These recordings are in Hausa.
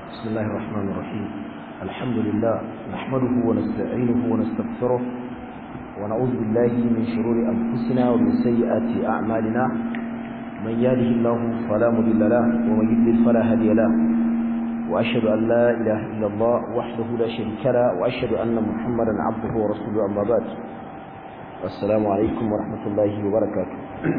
بسم الله الرحمن الرحيم الحمد لله نحمده ونستعينه ونستغفره ونعوذ بالله من شرور أنفسنا ومن سيئات أعمالنا من يهده الله فلا مضل له ومن يضلل فلا هادي له وأشهد أن لا إله إلا الله وحده لا شريك له وأشهد أن محمدا عبده ورسوله أما بعد السلام عليكم ورحمة الله وبركاته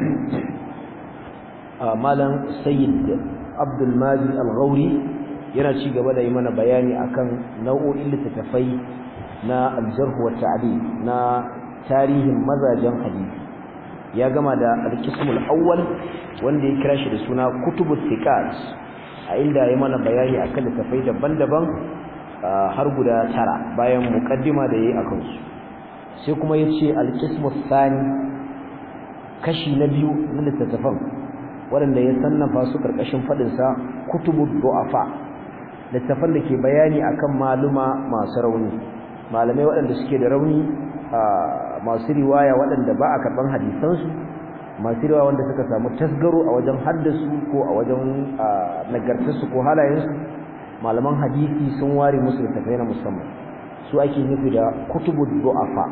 malam sayyid abdul majid al-ghauri yana ci gaba da yi mana bayani akan nau'o'in littattafai na al-jarh wa ta'dil na tarihin mazajen hadisi ya gama da al-qismul awwal wanda ya kira shi da suna kutubut thiqat a inda ya mana bayani akan littattafai daban-daban har guda tara bayan muqaddima da yayi akan su sai kuma yace al-qismus thani kashi na biyu na littattafan waɗanda ya sannafa su ƙarƙashin faɗinsa kutubu du'afa littafan da ke bayani akan maluma masu rauni malamai waɗanda suke da rauni masu riwaya waɗanda ba a karɓan hadisansu masu riwaya wanda suka samu tasgaro a wajen haddasu ko a wajen nagartarsu ko halayensu malaman hadisi sun ware musu littafai na musamman su ake nufi da kutubu du'afa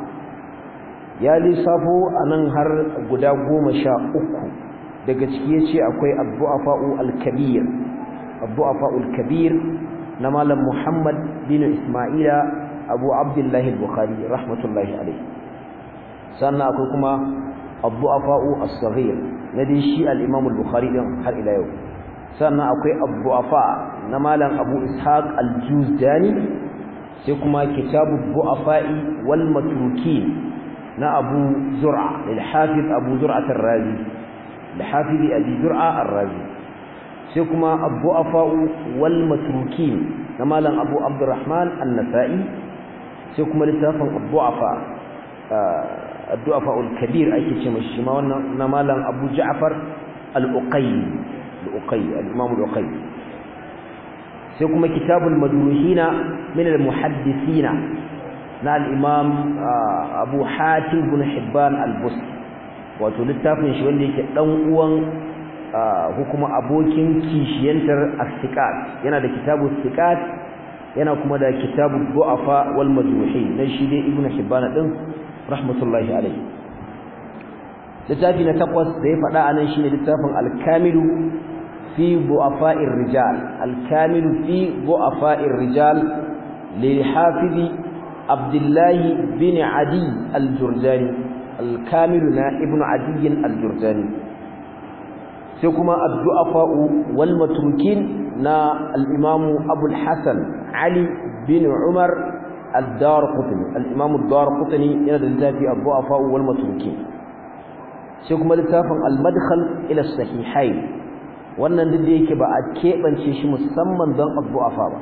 ya lissafo a nan har guda goma sha uku daga ciki yace akwai ad-du'afa'u al-kabir ad-du'afa'u al-kabir na malam Muhammad bin Isma'ila Abu Abdullah al-Bukhari rahmatullahi alayhi sannan akwai kuma ad-du'afa'u as-saghir na dai shi al-Imam al-Bukhari din har ila yau sannan akwai ad-du'afa na malam Abu Ishaq al-Juzdani sai kuma kitabu ad-du'afa'i wal matrukin na Abu Zur'a lil-Hafiz Abu Zur'a ar-Razi لحافظ أبي زرعة الرازي سيكما الضعفاء والمتروكين كما لن أبو عبد الرحمن النسائي سيكما لتافا الضعفاء الضعفاء الكبير أي كتشم الشماء نما لن أبو جعفر الأقي الأقي الإمام الأقي سيكما كتاب المدروهين من المحدثين na al-imam Abu Hatim bin Hibban al-Busti wato littafin shi wanda yake dan uwan hukuma abokin kishiyantar as-siqat yana da kitabu siqat yana kuma da kitabu du'afa wal majruhin dan shi dai ibnu hibban din rahmatullahi alayhi littafi na takwas da ya faɗa anan shine littafin al-kamilu fi du'afa'ir rijal al-kamilu fi du'afa'ir rijal lil hafizi abdullahi bin adi al-jurjani الكامل نا ابن عدي الجرجاني سيكما الضعفاء والمتروكين نا الإمام أبو الحسن علي بن عمر الدار قطني الإمام الدار قطني ينزل في الضعفاء والمتروكين سيكما لتافن المدخل إلى الصحيحين wannan duk da yake ba a keɓance shi musamman don addu'afa ba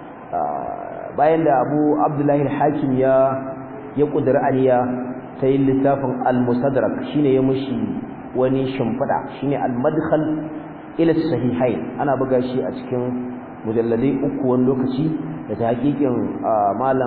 bayan da Abu Abdullahi al-Hakim ya ya kudura aniya ta yin littafin al-musadrak shine ya mushi wani shimfida shine al-madkhal ila sahihain ana buga shi a cikin mujalladai uku wani lokaci da ta hakikin malam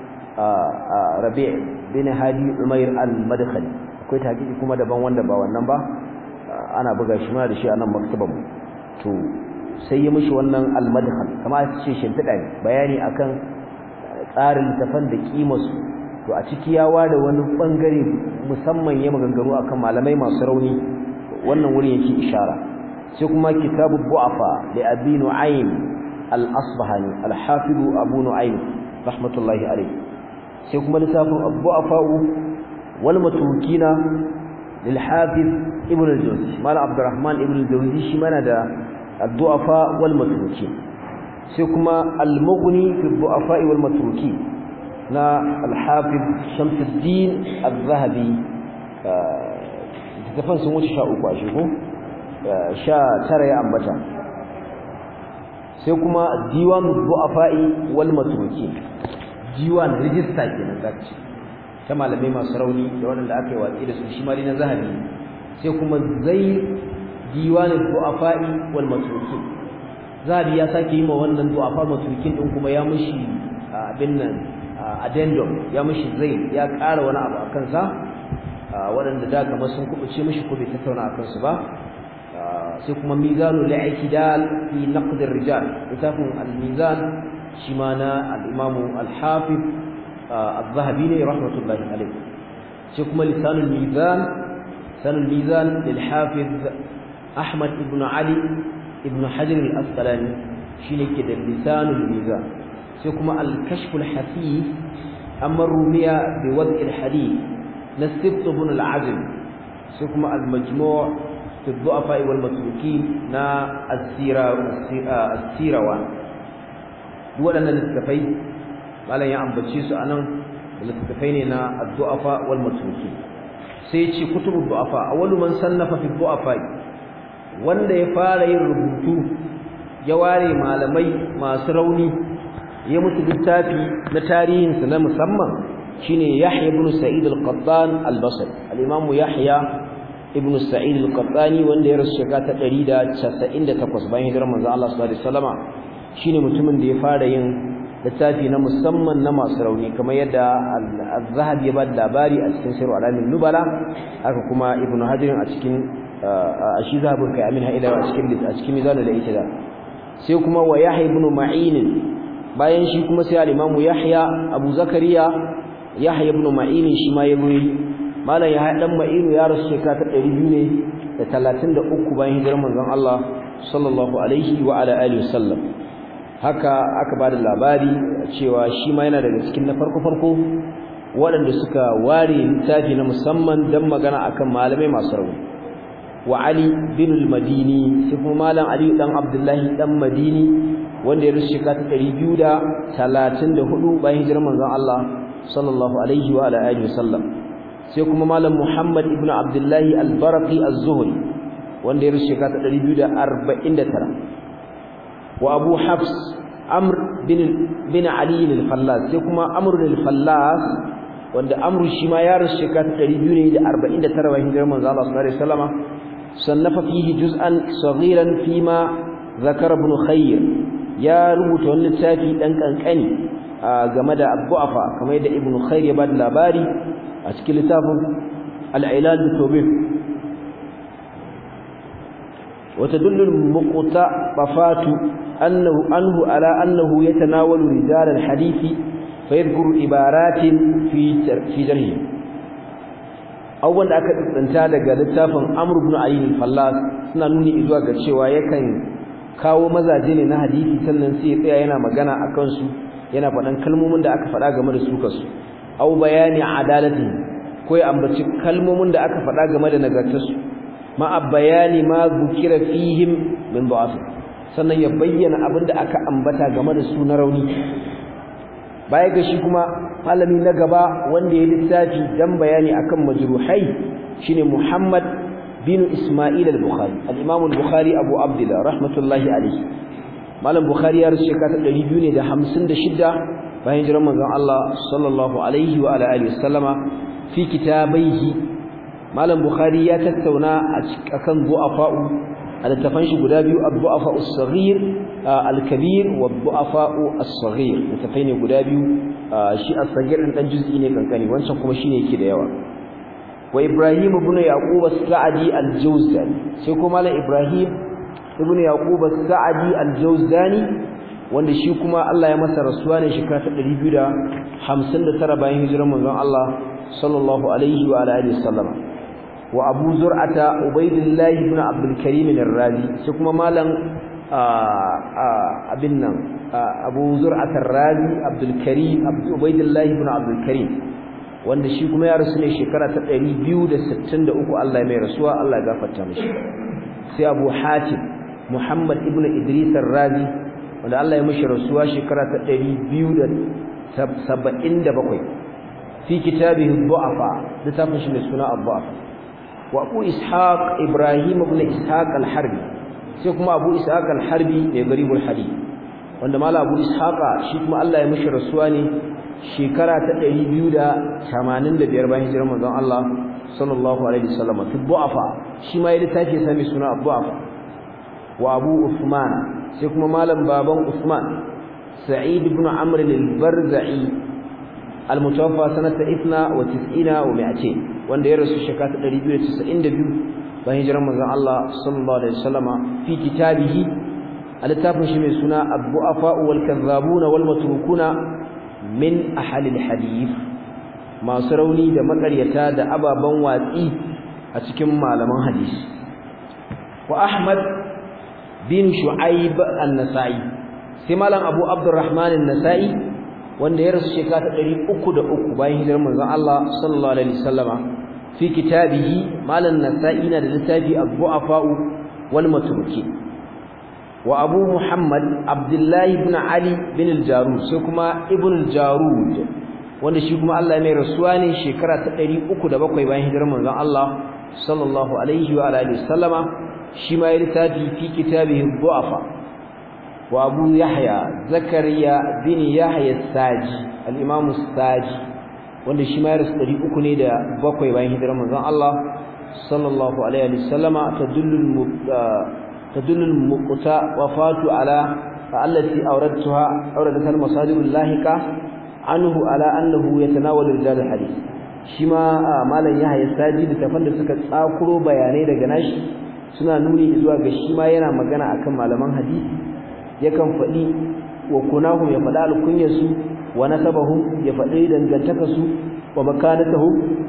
Rabi' bin Hadi Umair al-Madkhali akwai ta hakiki kuma daban wanda ba wannan ba ana buga shi ma da shi a nan maktaban mu to sai ya mushi wannan al-madkhal kamar ce shimfida ne bayani akan tsarin littafan da kimarsu to a ciki ya ware wani bangare musamman ya maganganu akan malamai masu rauni wannan wurin yake ishara sai kuma kitabu bu'afa li abi nu'aym al-asbahani al-hafiz abu nu'aym rahmatullahi alayhi sai kuma littafin bu'afa wal matrukina lil hafiz ibn al-jawzi mal abdurrahman ibn al-jawzi shi mana da ad-du'afa wal matrukin sai kuma al-mughni fi ad-du'afa wal matrukin na alhafiz shamsuddin al-zahabi tafan sun wuce sha uku a shigo sha tara ya ambata sai kuma diwan du'afa'i wal matruki diwan rijista kenan zaka ce ta malamai masu rauni da wanda aka yi watsi da su shi ma na zahabi sai kuma zai diwan du'afa'i wal matruki zahabi ya sake yi ma wannan du'afa matrukin din kuma ya mushi abin nan addendum ya mishi zai ya ƙara wani abu a kansa waɗanda da kamar sun kubuce mishi ko bai tattauna a kansu ba sai kuma mizanul i'tidal fi naqd ar-rijal littafin al-mizan shi ma na al-imamu al-hafiz al-zahabi ne rahmatullahi alayhi sai kuma lisanul mizan lisanul mizan lil hafiz ahmad ibn ali ibn hajar al-asqalani shine ke da lisanul mizan sai kuma al-kashf al-hasif amma rumiya bi wad' al-hadith nasibt ibn al-azm sai kuma al-majmu' fi ad-du'afa wal matrukin na as-sira as-sirawa waɗannan littafai malam ya ambace su anan littafai ne na ad-du'afa wal matrukin sai ya ce kutubu du'afa awwalu man sannafa fi du'afa wanda ya fara yin rubutu ya ware malamai masu rauni ya mutu littafi na tarihinsa na musamman shine Yahya ibn Sa'id al-Qattan al-Basri al-Imam Yahya ibn Sa'id al-Qattani wanda ya rasu shekara ta 198 bayan hijirar manzon Allah sallallahu alaihi wasallama shine mutumin da ya fara yin littafi na musamman na masu rauni kamar yadda al-Zahabi ya ba labari a cikin Sirr al-Alamin Nubala haka kuma Ibn Hajar a cikin shi zahabin kai amin haida a cikin a cikin mizanul al-i'tida sai kuma wa Yahya ibn Ma'in bayan shi kuma sai al-Imam Yahya Abu Zakariya Yahya ibn Ma'in shi ma ya buri malam Yahya dan Ma'in ya rasu shekara ta 200 ne da 33 bayan hijirar manzon Allah sallallahu alaihi wa ala alihi wasallam haka aka bada labari cewa shi ma yana daga cikin na farko farko waɗanda suka ware littafi na musamman don magana akan malamai masu rauni wa Ali bin al-Madini sai kuma malam Ali dan Abdullahi dan Madini wanda ya rusu shekara ta 234 bayan hijirar manzon Allah sallallahu alaihi wa ala alihi wasallam sai kuma malam Muhammad ibn Abdullahi al-Barqi az-Zuhri wanda ya rusu shekara ta 249 wa Abu Hafs Amr bin bin Ali al-Fallas sai kuma Amr al-Fallas wanda Amr shi ma ya rusu shekara ta 249 bayan hijirar manzon Allah sallallahu alaihi wasallama صنف فيه جزءا صغيرا فيما ذكر ابن خير يا rubuta wani littafi dan kankani game da abu'afa kamar yadda ibn khair ya bada labari a cikin littafin al-ilal bi وتدل المقتطفات أنه أنه على أنه يتناول رجال الحديث فيذكر عبارات في في جرحه abubuwan da aka tsanta daga littafin Amr ibn Ali al-Fallas suna nuni zuwa ga cewa yakan kawo mazaje ne na hadisi sannan sai ya tsaya yana magana akan su yana faɗan kalmomin da aka faɗa game da su kasu aw bayani adalati ko ya ambaci kalmomin da aka faɗa game da nagartarsu ma bayani ma zukira fihim min da'af sannan ya bayyana abin da aka ambata game da su na rauni baya ga shi kuma malami na gaba wanda ya littafi dan bayani akan majruhai shine Muhammad bin Isma'il al-Bukhari al-Imam al-Bukhari Abu Abdullah rahmatullahi alayhi malam Bukhari ya rasu shekara 256 bayan hijirar manzon Allah sallallahu alaihi wa ala alihi wasallama fi kitabaihi malam Bukhari ya tattauna akan du'afa'u a littafan shi guda biyu ad-du'afa'u as-saghir al-kabir wa ad-du'afa'u as-saghir littafai ne guda biyu shi as-saghir din dan juz'i ne kankani wancan kuma shine yake da yawa wa Ibrahim ibn Yaqub as-Sa'di al-Jawzani sai kuma malam Ibrahim ibn Yaqub as-Sa'di al-Jawzani wanda shi kuma Allah ya masa rasuwa ne shekara ta 259 bayan hijirar manzon Allah sallallahu alaihi wa alihi wasallam wa Abu Zur'ata Ubaydillah ibn Abdul Karim ar-Razi sai kuma malam abin nan Abu Zur'ata ar-Razi Abdul Karim Ubaydillah ibn Abdul Karim wanda shi kuma ya rasu ne shekara ta 263 Allah ya mai rasuwa Allah ya gafarta mishi sai Abu Hatim Muhammad ibn Idris ar-Razi wanda Allah ya mishi rasuwa shekara ta 277 fi kitabihi du'afa littafin shi ne suna ad-du'afa wa Abu Ishaq Ibrahim ibn Ishaq al-Harbi sai kuma Abu Ishaq al-Harbi ne garibul hadith wanda mala Abu Ishaq shi kuma Allah ya mishi rasuwa ne shekara ta 285 bayan hijirar manzon Allah sallallahu alaihi wasallam fi du'afa shi ma ya littafi sami suna du'afa wa Abu Uthman sai kuma malam baban Uthman Sa'id ibn Amr al-Barza'i al-mutawaffa sanata 92 wa 200 wanda ya rasu shekara 292 bayan hijirar manzon Allah sallallahu alaihi wasallama fi kitabihi al-littafin shi mai suna Abu-Afa wal Kadhabuna wal Matrukuna min ahli al-hadith masu rauni da makaryata da ababan watsi a cikin malaman hadisi wa Ahmad bin Shu'aib an-Nasa'i sai malam Abu Abdurrahman an-Nasa'i wanda ya rasu shekara ta 303 bayan hijirar manzon Allah sallallahu alaihi wasallama fi kitabihi malam Nasa'i na da littafi Abu-Afa wal Matruki wa Abu Muhammad Abdullah ibn Ali bin al-Jarud sai kuma ibn al-Jarud wanda shi kuma Allah mai rasuwa ne shekara ta 307 bayan hijirar manzon Allah sallallahu alaihi wa alihi wasallama shi ma ya littafi fi kitabihi du'afa wa abu yahya zakariya bin yahya saji al-imam saji wanda shi ma ya rasu 300 ne da bakwai bayan hijirar manzon Allah sallallahu alaihi wasallama tadullu tadullu muqta wafatu ala allati awradtuha awradat al-masadir al-lahiqa anhu ala annahu yatanawalu rijal al-hadith shi ma malam yahya saji da tafan da suka tsakuro bayanai daga nashi suna nuni zuwa ga shi ma yana magana akan malaman hadisi yakan faɗi wa kunahum ya faɗi alkunyarsu wa nasabahum ya faɗi dangantakarsu wa makanatahum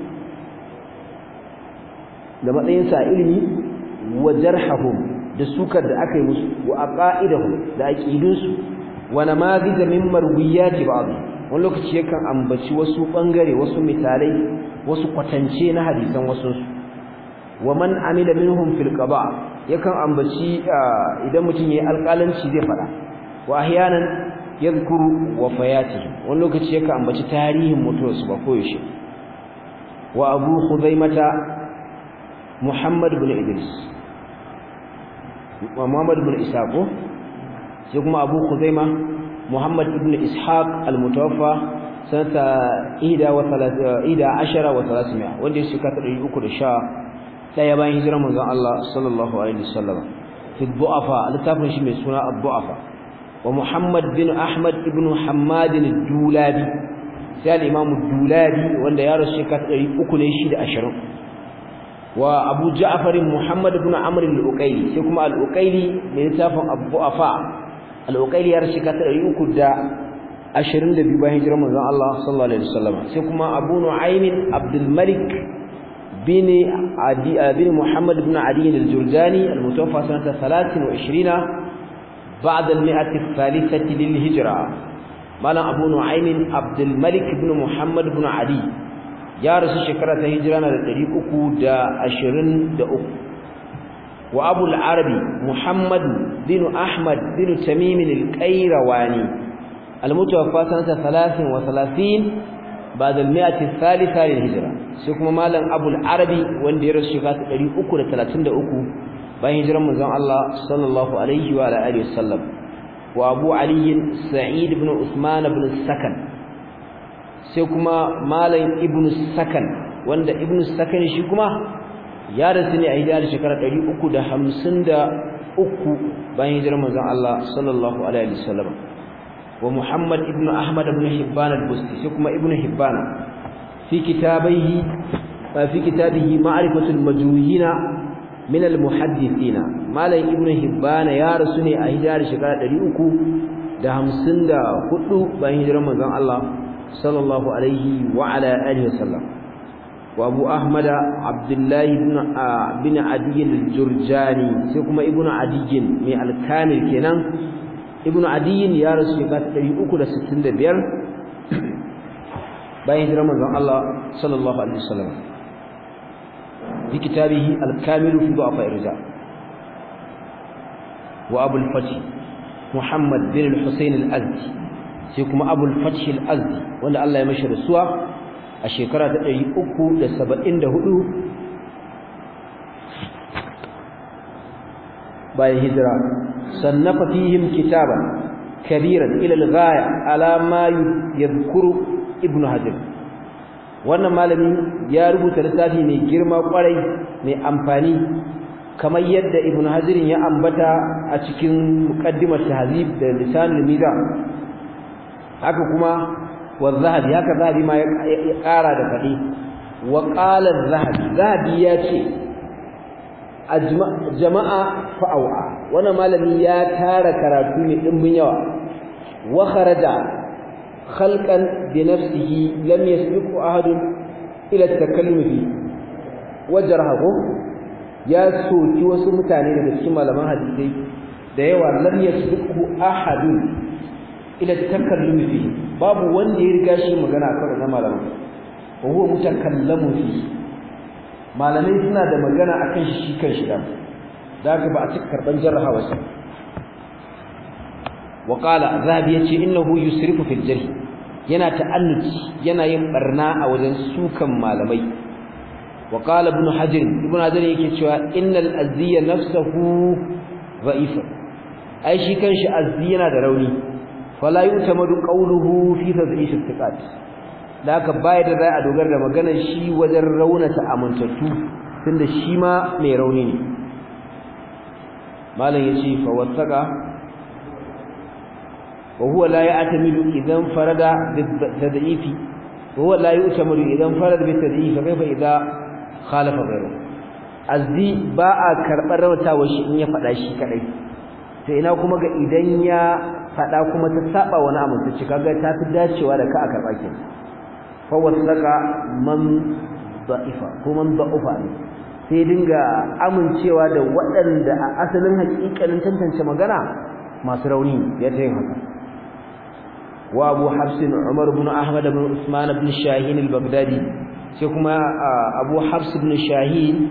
da matsayinsa ilimi wa jarhahum da sukar da aka yi musu wa aqaidahum da aqidunsu wa namadij min marwiyati ba'd wani lokaci yakan ambaci wasu bangare wasu misalai wasu kwatance na hadisan wasu wa man amila minhum fil qada yakan ambaci idan mutum yayi alƙalanci zai fada wa ahyanan yadhkuru wafayatihi wani lokaci yakan ambaci tarihin mutuwarsu ba koyaushe wa abu khuzaimata muhammad ibn idris wa muhammad ibn ishaq sai kuma abu khuzaima muhammad ibn ishaq al-mutawaffa sanata 11 wa 300 wanda ya shekara 310 daya bayan hijirar manzon Allah sallallahu alaihi wasallam fi du'afa littafin shi mai suna ad-du'afa wa Muhammad bin Ahmad ibn Hammad ad-Dulabi sai al-Imam ad-Dulabi wanda ya rasu shekara 300 ne shi da 20 wa Abu Ja'far Muhammad ibn Amr al-Uqayli sai kuma al-Uqayli mai littafin ad-du'afa al-Uqayli ya rasu shekara 300 22 bayan hijirar manzon Allah sallallahu alaihi wasallam sai kuma Abu Nu'aym Abdul Malik بن عدي بن محمد بن عدي الجرجاني المتوفى سنة 23 بعد المئة الثالثة للهجرة مالا أبو نعيم عبد الملك بن محمد بن عدي يا رسول شكرة هجرانا لتريقك دا أشرين دا أك وأبو العربي محمد بن أحمد بن تميم القيرواني المتوفى سنة 33 بعد المئة الثالثة للهجرة سيكون مالا أبو العربي وان دير الشيخات الذي أكل ثلاثين دا أكو بين هجرة مزان الله صلى الله عليه وعلى آله وسلم وأبو علي سعيد بن عثمان بن السكن سيكون مالا ابن السكن وان دا ابن السكن شيكما يا رسولي أهدار شكرة الذي أكو دا حمسن دا أكو بين هجرة مزان الله صلى الله عليه وسلم ومحمد ابن أحمد بن حبان البستي سكما ابن حبان في كتابه في كتابه معرفة المجروحين من المحدثين ما لي ابن حبان يا رسولي أهدار شكرا دريوكو da hamsin da hudu bayan hijirar manzon Allah sallallahu alaihi wa ala alihi wasallam wa Abu Ahmad Abdullah ibn bin Adi al-Jurjani sai kuma ibnu Adi mai al-Kamil kenan ibn adiyin ya rasu shekara 365 bayan hijirar manzon Allah sallallahu alaihi wasallam fi kitabihi al-kamil fi du'afa irja wa abul fath muhammad bin al-husayn al-azdi sai kuma abul fath al-azdi wanda Allah ya mashi rasuwa a shekara ta 374 bayan hijira sannafa fihim kitaban kabiran ila al-ghaya ala ma yadhkuru ibn hajar wannan malami ya rubuta littafi mai girma kwarai mai amfani kamar yadda ibn hajar ya ambata a cikin muqaddimar tahzib da lisanul mizan haka kuma wa zahabi haka zahabi ma ya ƙara da faɗi wa qala zahabi zahabi ya ce jama'a fa'awa wannan malami ya tara karatu mai dimbin yawa wa kharaja khalqan bi nafsihi lam yasbiqu ahadun ila at-takallum fi wajrahu ya soki wasu mutane daga cikin malaman hadisi da yawa lam yasbiqu ahadun ila at-takallum fi babu wanda ya riga shi magana akan na malaman wa huwa mutakallamu fi malamai suna da magana akan shi kan shi da daga ba a cika karban jarrahawa sa wa qala zabi yace innahu yusrifu fil jarh yana ta'annuci yana yin barna a wajen sukan malamai wa qala ibn hajar ibn hajar yake cewa innal azziya nafsuhu dha'ifa ai shi kanshi azzi yana da rauni fala yutamadu qawluhu fi tadhif istiqat da haka baya da za a dogara da maganar shi wajen raunata amintattu tunda shi ma mai rauni ne malam yace fa wasaqa wa huwa la ya'tamidu idan farada bit-tad'ifi wa huwa la yu'tamidu idan farada bit-tad'ifi kaifa idza khalafa ghayru azzi ba a karbar rautawa shi in ya fada shi kadai to ina kuma ga idan ya fada kuma ta saba wani amintacci kaga ta fi dacewa da ka a karba kenan fawasaka man da'ifa ko man da'ufa ne sai dinga amincewa da waɗanda a asalin haƙiƙanin tantance magana masu rauni ya ta yin haka wa abu hafsin umar ibn ahmad ibn usman ibn shahin al-baghdadi sai kuma abu hafs ibn shahin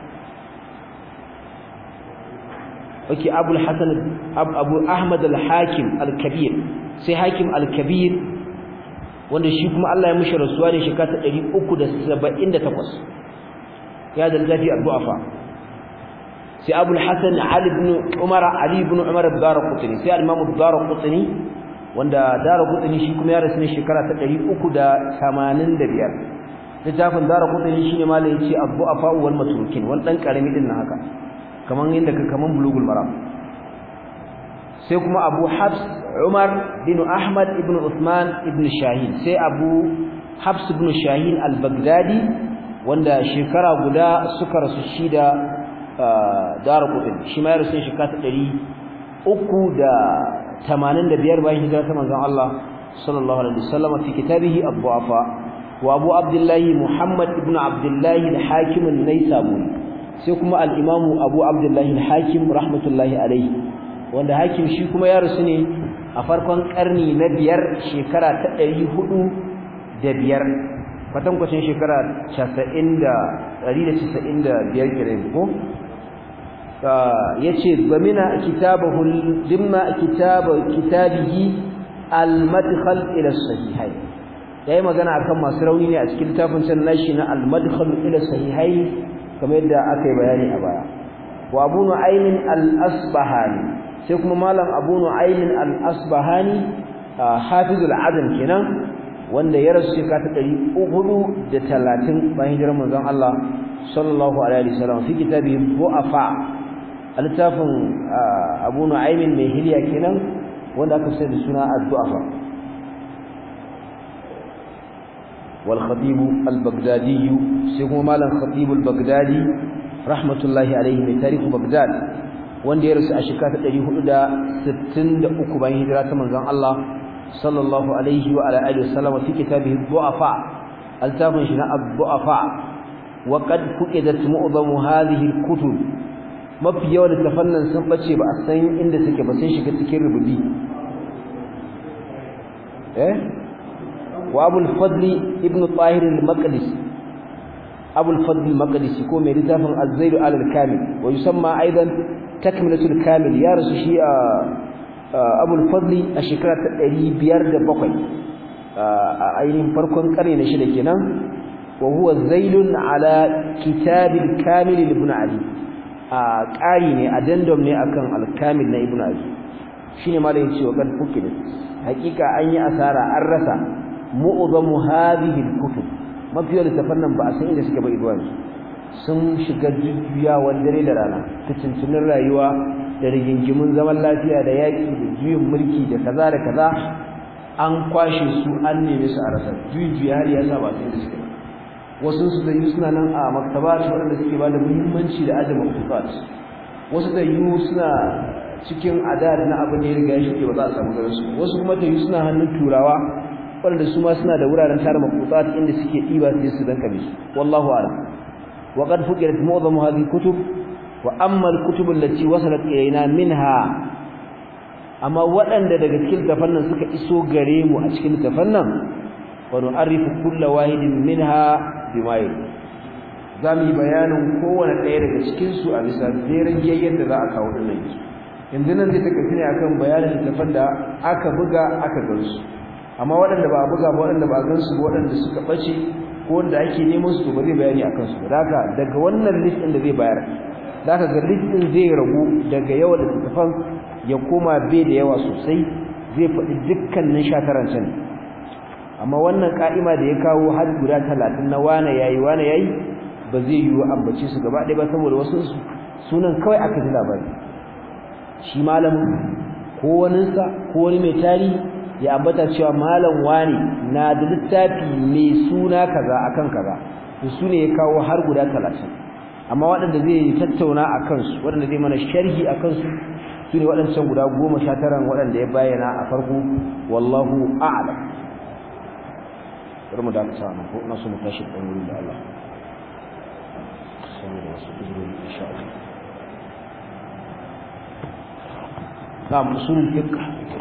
wake abu al-hasan abu ahmad al-hakim al-kabir sai hakim al-kabir wanda shi kuma Allah ya mishi rasuwa ne shekara ta 378 ya da zafi al-du'afa sai Abu al-Hasan Ali ibn Umar Ali ibn Umar ad-Darqutni sai al-Imam ad-Darqutni wanda Darqutni shi kuma ya rasu ne shekara ta 385 littafin Darqutni shine malai yace ad-du'afa wal matrukin wal dan karami din haka kaman yanda ka kaman bulugul maram sai kuma Abu Hafs Umar bin Ahmad ibn Uthman ibn Shahin sai Abu Hafs ibn Shahin al-Baghdadi wanda shekara guda suka rasu shi da Darqutni shi ma ya rasu shekara ta 385 bayan hijira ta manzon Allah sallallahu alaihi wasallam fi kitabihi Abu-Afa wa Abu Abdullah Muhammad ibn Abdullah al-Hakim an-Naisaburi sai kuma al-Imam Abu Abdullah al-Hakim rahmatullahi alaihi wanda hakim shi kuma ya rasu ne a farkon karni na biyar shekara ta ɗari hudu da biyar kwatankwacin shekara casa'in da ɗari da casa'in da biyar kiran ko ya ce zamina kitabahu dimna kitaba kitabihi al-madkhal ila sahihai yayi magana akan masu rauni ne a cikin littafin can nashi na al-madkhal ila sahihai kamar yadda aka yi bayani a baya wa abu nu'aymin al-asbahani sai kuma malam abu nu'aymin al-asbahani hafizul adam kenan wanda ya rasu shekara ta 430 bayan hijirar manzon Allah sallallahu alaihi wasallam fi kitabi bu'afa al-tafin abu nu'aymin mai hiliya kenan wanda aka sai da suna ad-du'afa wal khatib al-baghdadi sai kuma malam khatib al-baghdadi rahmatullahi alaihi mai tarihu baghdad wanda ya rasu a shekara ta 463 bayan hijira ta manzon Allah sallallahu alaihi wa ala alihi wasallam fi kitabihi du'afa altafin shi na ad-du'afa wa qad fuqidat mu'dhamu hadhihi al-kutub mafi yawan tafannan sun bace ba a san inda suke ba sai shiga cikin rububi eh wa abul fadl ibn tahir al-maqdisi abul fadl al-maqdisi ko mai littafin az-zaid al-kamil wa yusamma aidan takmilatul kamil ya rasu shi a abul fadli a shekara ta 507 a ainihin farkon karni na shida kenan wa huwa zailun ala kitabil kamil ibn ali a ƙari ne addendum ne akan al-kamil na ibn ali shine malai yace wa kan fukid hakika an yi asara an rasa mu'zamu hadhihi al-kutub mafiyar tafannan ba a san inda suke ba idwan sun shiga juyawan dare da rana fitintinin rayuwa da rigingimun zaman lafiya da yaƙi da juyin mulki da kaza da kaza an kwashe su an neme su a rasa juyi har ya sa ba sai da suke wasu su da suna nan a maktabat waɗanda suke ba da muhimmanci da adama maktabat wasu da yu suna cikin adad na abin da ya riga ya shige ba za a samu garin su wasu kuma da yu suna hannun turawa waɗanda su ma suna da wuraren tara maktabat inda suke ɗiba sai su danka bisu wallahu a'lam wa qad fuqirat mu'dhamu hadhihi kutub wa amma al-kutub allati wasalat ilayna minha amma waɗanda daga cikin tafan nan suka iso gare mu a cikin tafan nan wa nu'arrifu kullu wahidin minha bima zamu yi bayanin kowanne ɗaya daga cikin su a bisa jerin yayin da za a kawo dinnan yanzu nan zai take ne akan bayanin tafan da aka buga aka gansu amma waɗanda ba a buga ba waɗanda ba a gansu ba waɗanda suka bace ko wanda ake neman su to ba zai bayani akan su ba haka daga wannan list din da zai bayar zaka ga list din zai ragu daga yawan littafan ya koma bai da yawa sosai zai faɗi dukkanin shataran can amma wannan ka'ima da ya kawo har guda 30 na wane yayi wane yayi ba zai yiwu ambace su gaba ɗaya ba saboda wasu sunan kawai aka ji labari shi malamin ko waninsa ko wani mai tarihi ya ambata cewa malam wani na da littafi mai suna kaza akan kaza to su ne ya kawo har guda 30 amma waɗanda zai tattauna a kansu waɗanda zai mana sharhi a kansu su ne waɗancan guda goma sha taran waɗanda ya bayyana a farko wallahu a'lam bari mu dakata nan ko na so mu tashi ɗan wurin da Allah saboda wasu uzuri insha Allah na usulul fiqh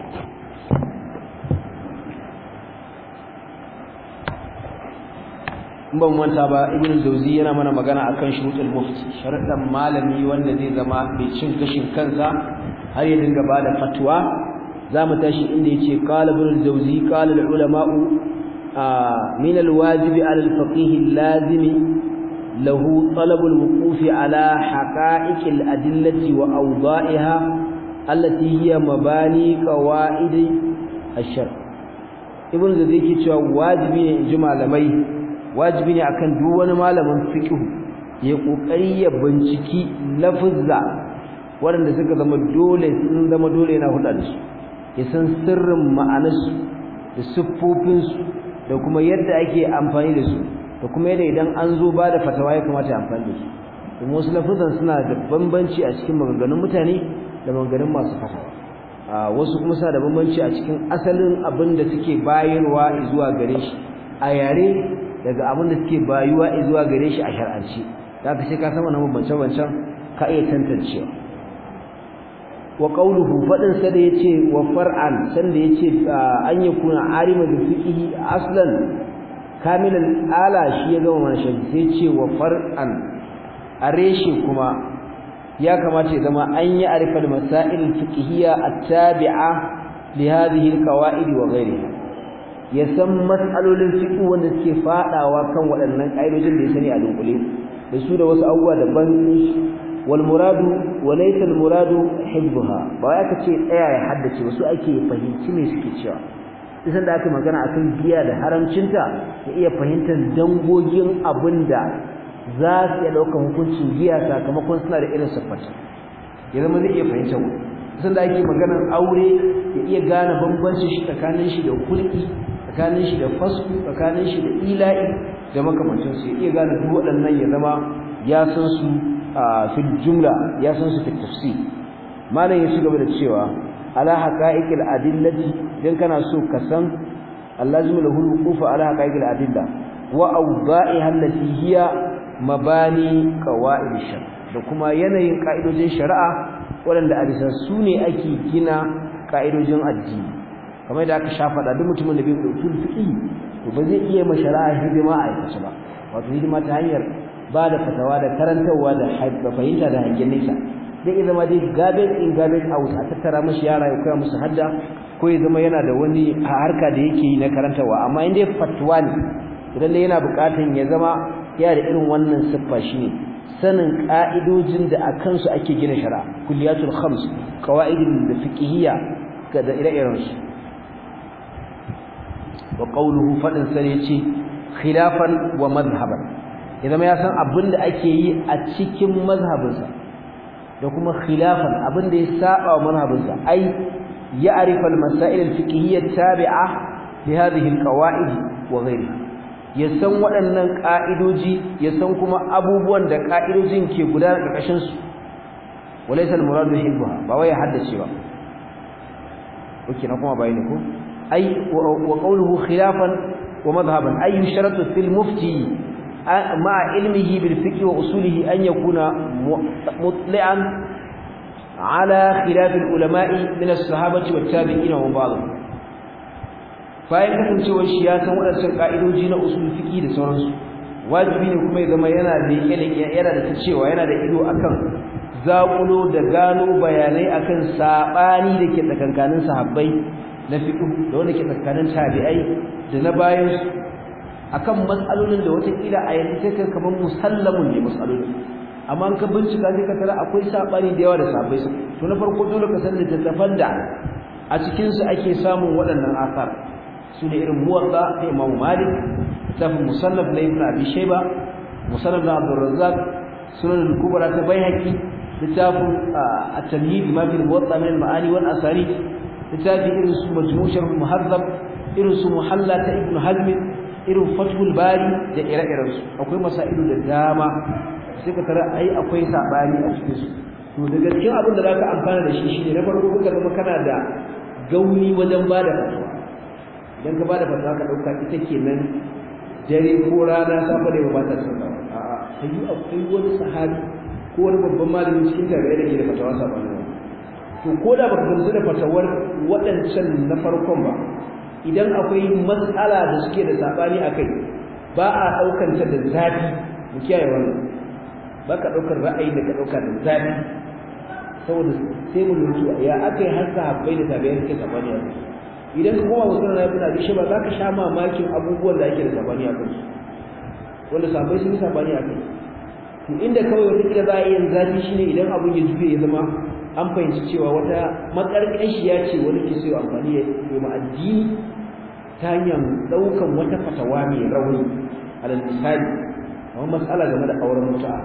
in ban manta ba ibn jawzi yana mana magana akan shurutul mufti sharadan malami wanda zai zama mai cin gashin kansa har ya dinga bada fatwa zamu tashi inda yace qala ibn jawzi qala al ulama'u min al wajib ala al faqih al lazim lahu talab al wuquf ala haqa'iq al adillati wa awda'iha allati hiya mabani qawaid al shar ibn jawzi yake cewa wajibi ne in ji malamai wajibi ne akan duk wani malamin fiqh ya kokari ya binciki lafuzza waɗanda suka zama dole sun zama dole yana hulɗa da su ya san sirrin ma'anarsu da siffofinsu da kuma yadda ake amfani da su da kuma yadda idan an zo ba da fatawa ya kamata ya amfani da su kuma wasu lafuzzan suna da bambanci a cikin maganganun mutane da maganganun masu fatawa wasu kuma suna da bambanci a cikin asalin abin da suke bayarwa zuwa gare shi a yare daga abin da suke bayuwa zuwa gare shi a shar'anci da ka sai ka san wannan bambance-bancen ka iya tantancewa wa qawluhu fadin sa da yace wa far'an san da yace an yakuna alima bi fiqhi aslan kamilan ala shi ya gama mana shi sai yace wa far'an areshe kuma ya kamata ya zama an yi arifal masail fiqhiyya at-tabi'a li hadhihi al-qawaid wa ghayriha ya san matsalolin fiqh wanda suke fadawa kan waɗannan ƙa'idojin da ya sani a dunkule da su da wasu abubuwa daban wal muradu wa laysa al muradu hibbuha ba ya kace tsaya ya haddace wasu ake fahimci me suke cewa idan da aka magana akan giya da haramcinta ya iya fahimtar dangogin abinda za su iya ɗaukar hukuncin giya sakamakon suna da irin siffata ya zama zai iya fahimtar wani idan da ake maganar aure ya iya gane bambancin shi tsakanin shi da kulki tsakanin shi da fasku tsakanin shi da ila'i da makamancin su iya gane duk waɗannan ya zama ya san su a fil jumla ya san su fil tafsir malam ya ci gaba da cewa ala haqa'iqil adillati dan kana so ka san allazimu lahu al-wuquf ala haqa'iqil adilla wa awda'iha allati hiya mabani qawaid shar da kuma yanayin ka'idojin shari'a waɗanda a bisa su ne ake gina ka'idojin addini kamar da aka shafa da duk mutumin da bai da usul fiqh to ba zai iya mashara'a hidima a aikace ba wato hidima ta hanyar ba da fatawa da karantarwa da fahimta da hangen nesa zai iya zama dai garbage in garbage out a tattara mashi yara ya koya musu hadda ko ya zama yana da wani harka da yake yi na karantarwa amma in dai fatwa ne idan dai yana buƙatan ya zama yana da irin wannan siffa shine sanin ka'idojin da a kansu ake gina shari'a kulliyatul khams qawaidul fiqhiyya da ire-iren su wa qawluhu fadin sare yace khilafan wa madhhaban idan ya san abinda ake yi a cikin mazhabinsa da kuma khilafan abinda ya saba wa mazhabinsa ai يعرف المسائل الفقهية التابعة لهذه القواعد وغيرها yasan waɗannan ƙa'idoji yasan kuma abubuwan da ƙa'idojin ke gudana ƙarƙashin su walaysa al-muradu hibbuha ba wai haddace ba oke na kuma bayani ko ai wa qawluhu khilafan wa madhhaban ay yusharatu fil mufti ma ilmihi bil fiqh wa usulihi an yakuna mutli'an ala khilaf al ulama'i min as-sahabati wat tabi'in wa ba'd bayan kasancewar shi ya san waɗancan ka'idoji na usul fiqh da sauransu wajibi ne kuma ya zama yana da yana da cewa yana da ido akan zaƙulo da gano bayanai akan saɓani da ke tsakankanin sahabbai na fiqh da wanda ke tsakanin tabi'ai da na bayan su akan matsalolin da watakila a yanzu sai kai kamar musallamun ne matsaloli amma an ka bincika sai ka tara akwai saɓani da yawa da sahabbai su to na farko dole ka san littattafan da a cikin su ake samun waɗannan asar su ne irin muwatta ta Imam Malik littafin musannaf na Ibn Abi Shayba musannaf na Abdul Razzaq sunan al-kubra ta Baihaqi littafin at-tamhid ma fi al-muwatta min al-ma'ani wal asari littafi irin su majmu' sharh muhazzab irin su muhalla ta ibn hazm irin fathul bari da ire-iren su akwai masailu da dama sai ka tara ai akwai sabani a cikin su to daga cikin abin da zaka amfana da shi shine na farko kuka zama kana da gauni wajen bada fatawa idan ka bada fatawa ka dauka ita kenan dare ko rana safa da ba ta sanna a'a sai akwai wani sahabi ko wani babban malamin cikin tabi'ai da ke da fatawa sabanin to ko da baka gamsu da fatawar waɗancan na farkon ba idan akwai matsala da suke da sabani akai ba a daukar ta da zafi mu kiyaye wannan ba ka daukar ra'ayi da ka dauka da zafi saboda sai mu lura ya akai har sahabbai da tabi'ai suke sabani akai idan ka koma musulun na ibn abi shaba zaka sha mamakin abubuwan da ake da sabani akai wanda sahabbai sun yi sabani akai to inda kawai wata kila za a yi zafi shine idan abun ya juye ya zama an fahimci cewa wata makarƙashiya ce wani ke so amfani ya yi ma addini ta hanyar ɗaukan wata fatawa mai rauni alal misali kamar matsala game da auren mutu'a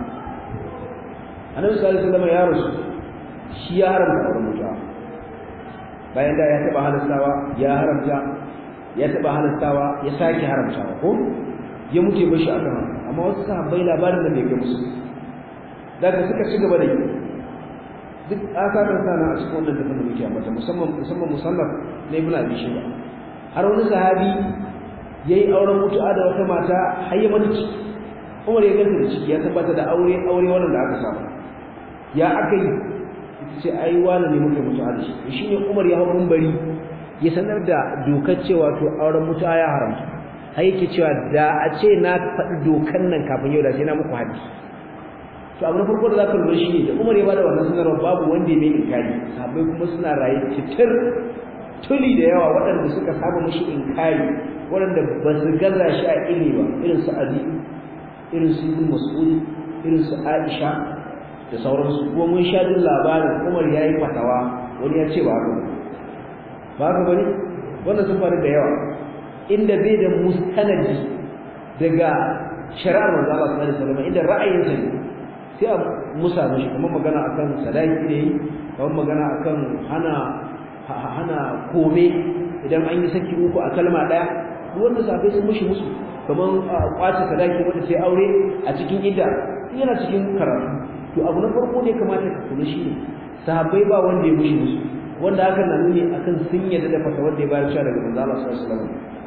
annabi sallallahu alaihi wasallam ya rasu shi ya haramta auren mutu'a bayan da ya taɓa halastawa ya haramta ya taɓa halastawa ya sake haramtawa ko ya mutu bashi akan amma wasu sahabbai labarin da bai ga musu daga suka ci gaba da yi duk asarar sana a cikin wannan tafin da muke ambata musamman musamman musannaf na ibn abi shayba har wani sahabi yayi auren mutu'a da wata mata har ya mata ciki Umar ya ganta da ciki ya tabbata da aure aure wannan da aka samu ya aka yi ce ai wani ne muke mutu'a da shi shine Umar ya hawo bari ya sanar da dokar cewa to auren mutu'a ya haramta har yake cewa da a ce na faɗi dokan nan kafin yau da sai na muku hadisi to abu na farko da zaka lura shi da Umar ya bada wannan sanarwa babu wanda ya mai inkari sahabbai kuma suna raye titir tuli da yawa waɗanda suka saba mishi inkari waɗanda ba su gaza shi a ilimi ba irin su Ali irin su Ibn Mas'ud irin su Aisha da sauransu kuma mun sha jin labarin Umar ya yi fatawa wani ya ce ba haka ba haka bane wannan sun faru da yawa inda bai da mustanadi daga shari'ar manzo Allah sallallahu alaihi wasallam inda ra'ayinsa ne sai a musa mishi kuma magana akan sadaki ne kuma magana akan hana hana kome idan an yi saki uku a kalma daya duk wanda sabai sun mushi musu kaman kwace sadaki wanda sai aure a cikin idda yana cikin karatu to abu na farko ne kamata ka kula shi ne sahabbai ba wanda ya mushi musu wanda hakan na nuni akan sun yadda da fata wanda ya bayar cewa daga manzo Allah sallallahu alaihi wasallam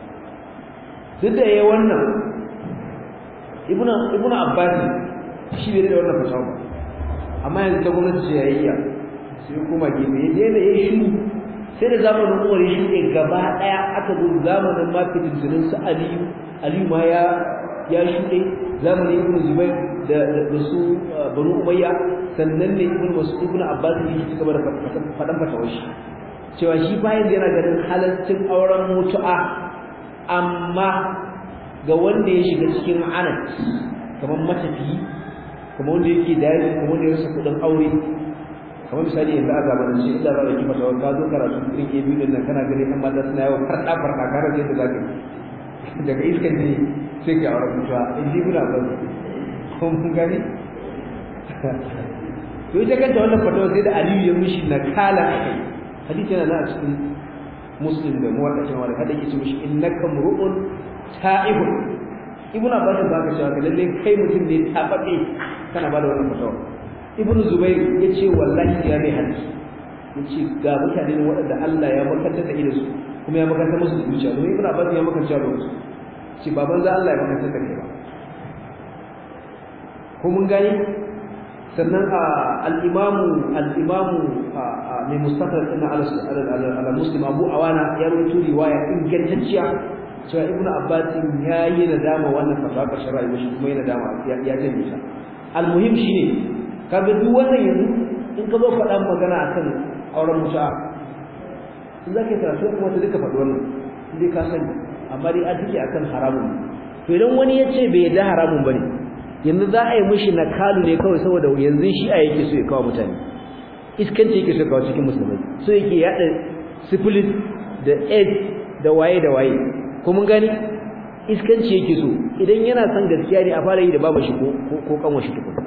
duk da yayi wannan ibnu ibnu abbas shi bai da wannan fasaha amma yanzu ta gwamnati ce yayya sai kuma gefe ya daina yayi shiru sai da zamanin Umar ya shuɗe gaba ɗaya aka zo zamanin ma fitintunin su Aliyu Aliyu ma ya ya shuɗe zamanin Ibn Zubair da da su Banu Umayya sannan ne Ibn Mas'ud Ibn Abbas ne shi gaba da faɗan fatawar shi cewa shi bayan yana ganin halaccin auren mutu'a amma ga wanda ya shiga cikin anat kamar matafiyi kamar wanda yake dari kamar wanda ya rasa kudin aure kamar misali yanzu a zamanin shi inda za a yi masa ka zo karatu irin ke biyu nan kana gani kan mata suna yawan farɗa farɗa kare da yadda za ka daga iskan ne sai ka aure mutuwa in ji muna ba ko mun gani to ita kanta wannan fatawa sai da aliyu ya mishi na kala a kai hadisi yana na a cikin muslim da muwaddacin wani hada yake ce mishi innaka mur'un ta'ibun ibn abbas ba ka cewa lalle kai mutum ne tababe kana ba da wannan fatawa ibn zubair yace wallahi ya mai hadisi yace ga mutane ne waɗanda Allah ya makantar da idan su kuma ya makantar musu zuciya domin ibn abbas ya makantar da su ce baban za Allah ya makantar da kai ba ko mun gani sannan al-imamu al-imamu mai mustafa ina ala muslim abu awana ya rawaito riwaya ingantacciya cewa ibnu abbas ya yi nadama wannan fatawa ka shari'a shi kuma ya nadama ya janye ta al-muhim shine kaga duk wannan yanzu in ka zo faɗan magana akan auren mutu'a in za ka yi karatu kuma ta duka faɗi wannan in dai ka sani amma dai an take akan haramun to idan wani ya ce bai yarda haramun bane yanzu za a yi mishi nakalu ne kawai saboda yanzu shi a yake so ya kawo mutane iskanci yake so kawo cikin musulmai so yake yada syphilis da aids da waye da waye ko mun gani iskanci yake so idan yana son gaskiya ne a fara yi da babu shi ko ko kanwa shi tukun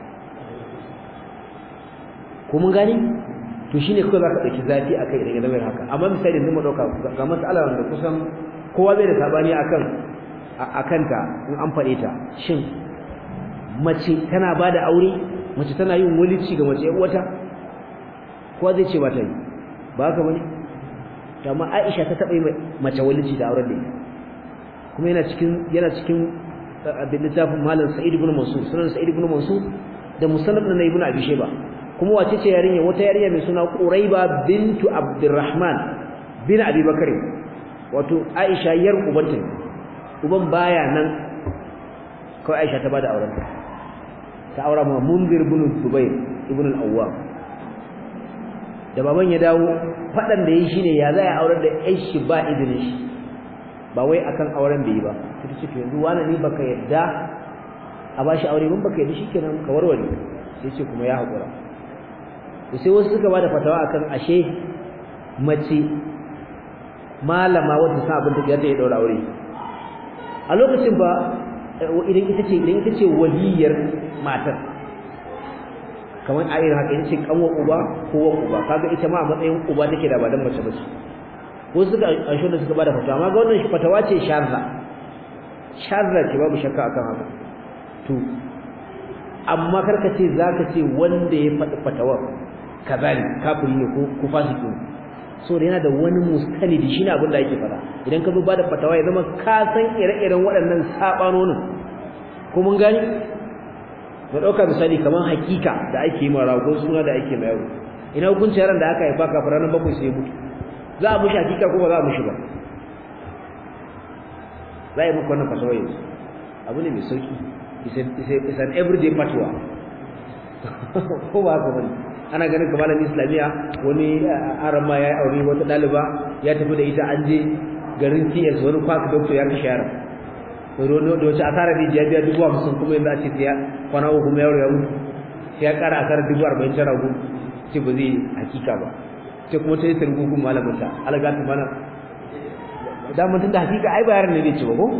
ko mun gani to shine kawai zaka dauki zafi akai idan ya zama haka amma misali yanzu mu dauka ga mas'ala wanda kusan kowa bai da sabani akan akanta in an fade ta shin mace tana bada aure mace tana yin walici ga mace uwata kowa zai ce ba ta yi ba haka bane amma Aisha ta taba yi mace walici da auren da ita kuma yana cikin yana cikin abin littafin malam Sa'id ibn Mansur sunan Sa'id ibn Mansur da musannaf na Ibn Abi Shayba kuma wace ce yarinya wata yarinya mai suna Quraiba bintu Abdurrahman bin Abi Bakr wato Aisha yar ubanta uban baya nan kawai Aisha ta bada auren ta ta aura ma Munzir ibn Zubair ibn al-Awwam da baban ya dawo fadan da yi shine ya za ya aurar da ƴar shi ba izinin shi ba wai akan auren da yi ba sai ce to yanzu wani ne baka yadda a bashi aure mun baka yadda shikenan ka warware sai ce kuma ya hakura to sai wasu suka bada fatawa akan ashe mace malama wanda sa abin da ya daura aure a lokacin ba idan ita ce idan ita ce waliyar matar kamar a irin haka yace kanwa uba ko wa uba kaga ita ma a matsayin uba take da ba dan mace bace ko suka ansho da suka bada fatawa amma ga wannan fatawa ce sharra sharra ce babu shakka akan haka to amma karka ce zaka ce wanda ya faɗi fatawa kazali kafiri ne ko ko fasiki so da yana da wani mustanidi shine abin da yake fada idan ka zo bada fatawa ya zama ka san ire-iren waɗannan sabanonin ko mun gani mu dauka misali kaman hakika da ake yi mara ko suna da ake mai ina hukunci yaran da aka haifa kafin ranar bakwai sai mutu za a mushi hakika ko ba za a mushi ba za a yi muku wannan fatawa yanzu abu ne mai sauki is an everyday fatwa ko ba haka bane ana ganin kamar malamin islamiya wani arama ya aure wata daliba ya tafi da ita an je garin TS wani kwaka doctor ya kashe yaron rono da wace asara ne ya biya dubu hamsin kuma yanzu a ce sai kwana uku kuma yaro ya mutu sai ya kara asara dubu arba'in ta ragu ce ba zai hakika ba sai kuma ta yi targugun malamin ta algatu mana daman tun da hakika ai ba yaron ne zai ce ba ko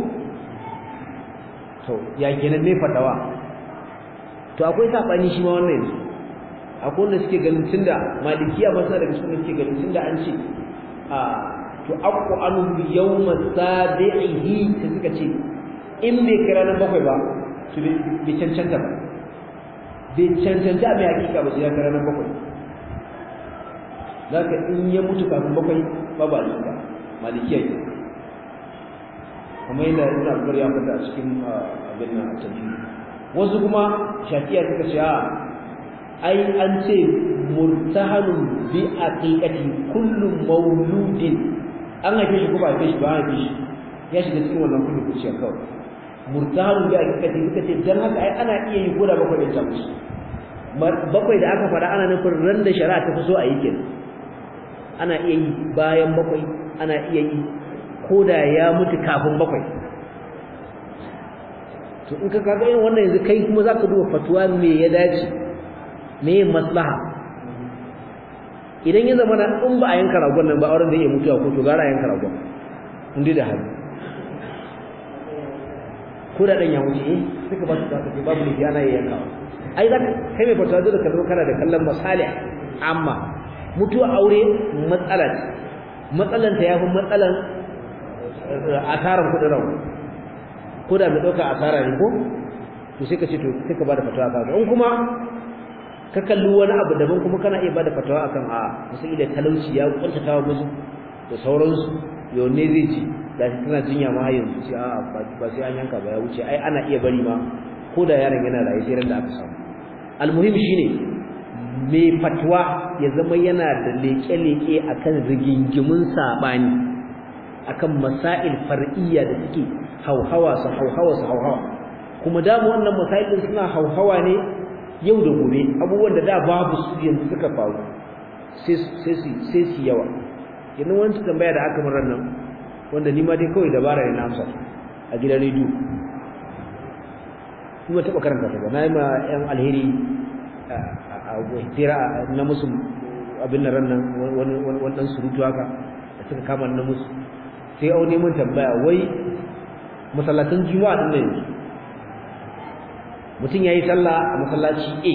to ya kenan ne fatawa to akwai sabani shi ma wannan yanzu akwai wanda suke ganin tunda malikiya ba sa daga cikin suke ganin tunda an ce a to aqu anu yawma sabihi sai suka ce in bai kira nan bakwai ba to bai cancanta ba bai cancanta mai hakika ba sai ya kira nan bakwai zaka in ya mutu kafin bakwai ba ba ba malikiya ke kamar yadda ibn abdur ya fada a cikin abin nan tafi wasu kuma shafiya suka ce a ai an ce murtahanun bi aqiqati kullu mauludin an haife shi ko ba haife shi ba haife shi ya shiga cikin wannan kullu kuciya kawai murtahanun bi aqiqati suka ce dan haka ai ana iya yi koda bakwai da ta musu bakwai da aka fada ana nufin ran da shari'a ta fi so a yi kenan ana iya yi bayan bakwai ana iya yi koda ya mutu kafin bakwai to in ka kaga irin wannan yanzu kai kuma zaka duba fatuwa me ya dace me maslaha idan ya zama in ba a yanka ragon nan ba auren da ya mutuwa ko to gara yanka ragon in dai da hali ko da dan ya wuce eh suka ba su da kace babu ne ana yanka ai zaka kai mai fatuwa da kallo kana da kallon masalih amma mutuwa aure matsala ce matsalan ta yafi matsalan asaran kudin rawa ko da mai dauka asara ne ko to sai ka ce to sai ka bada fatawa ka in kuma ka kalli wani abu daban kuma kana iya bada fatawa akan a musu ila talauci ya kuntata wa musu da sauransu yau ne zai ci da shi tana jinya ma har yanzu ce a ba sai an yanka ba ya wuce ai ana iya bari ma ko da yaron yana raye sai ran da aka samu almuhim shine mai fatwa ya zama yana da leke-leke akan rigingimun sabani akan masail far'iyya da suke hauhawa su hauhawa su hauhawa kuma da wannan masail suna hauhawa ne yau da gobe abubuwan da da babu su yanzu suka faru sai sai sai su yawa yanzu wani tambaya da aka murar nan wanda ni ma dai kawai dabara ne na amsa a gidan rediyo kuma taɓa karanta ta ba na yi ma yan alheri a tira na musu abin nan nan wani ɗan surutu haka da suka kama na musu sai au neman tambaya wai masallatan juma'a din nan mutum ya yi sallah a masallaci a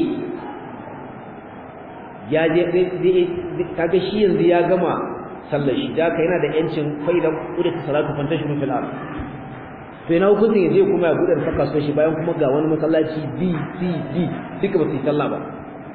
ya je kaga shi yanzu ya gama sallar shi da yana da yancin faida kuda ta salatu fantashin fil ard to ina hukuncin ya je kuma ya bude saka so shi bayan kuma ga wani masallaci B C D duka ba su yi sallah ba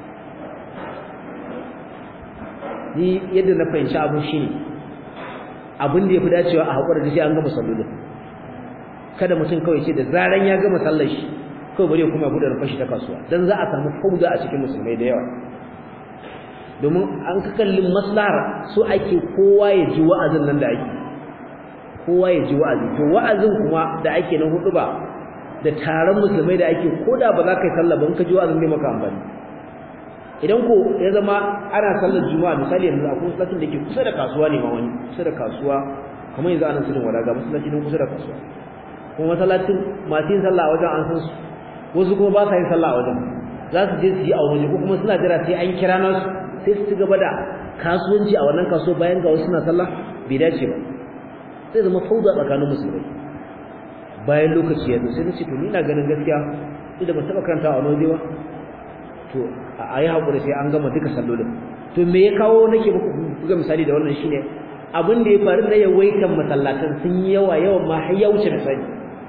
ni yadda na fahimci abu shine abin da yafi dacewa a hakura da shi an gama sallolin kada mutum kawai ce da zaran ya gama sallar shi kawai bari kuma ya bude rufar shi ta kasuwa dan za a samu fauda a cikin musulmai da yawa domin an ka kallin maslahar so ake kowa ya ji wa'azin nan da ake kowa ya ji wa'azi to wa'azin kuma da ake na hudu ba da taron musulmai da ake koda ba za ka yi sallah ba in ka ji wa'azin ne maka amfani idan ko ya zama ana sallar juma'a misali yanzu akwai masallacin da ke kusa da kasuwa ne ma wani kusa da kasuwa kamar yanzu ana sirrin wala ga masallaci ne kusa da kasuwa kuma masallacin masu yin sallah a wajen an san su wasu kuma ba sa yin sallah a wajen za su je su yi a waje ko kuma suna jira sai an kira nasu sai su ci gaba da kasuwanci a wannan kasuwa bayan ga wasu suna sallah bai dace ba sai zama fauda tsakanin musulmai bayan lokaci ya zo sai na ce to ni ina ganin gaskiya idan ba taɓa karanta a wani waje ba to a yi haƙuri sai an gama duka sallolin to me ya kawo nake buga misali da wannan shine abin da ya faru na yawaitan masallatan sun yi yawa yawan ma har ya wuce misali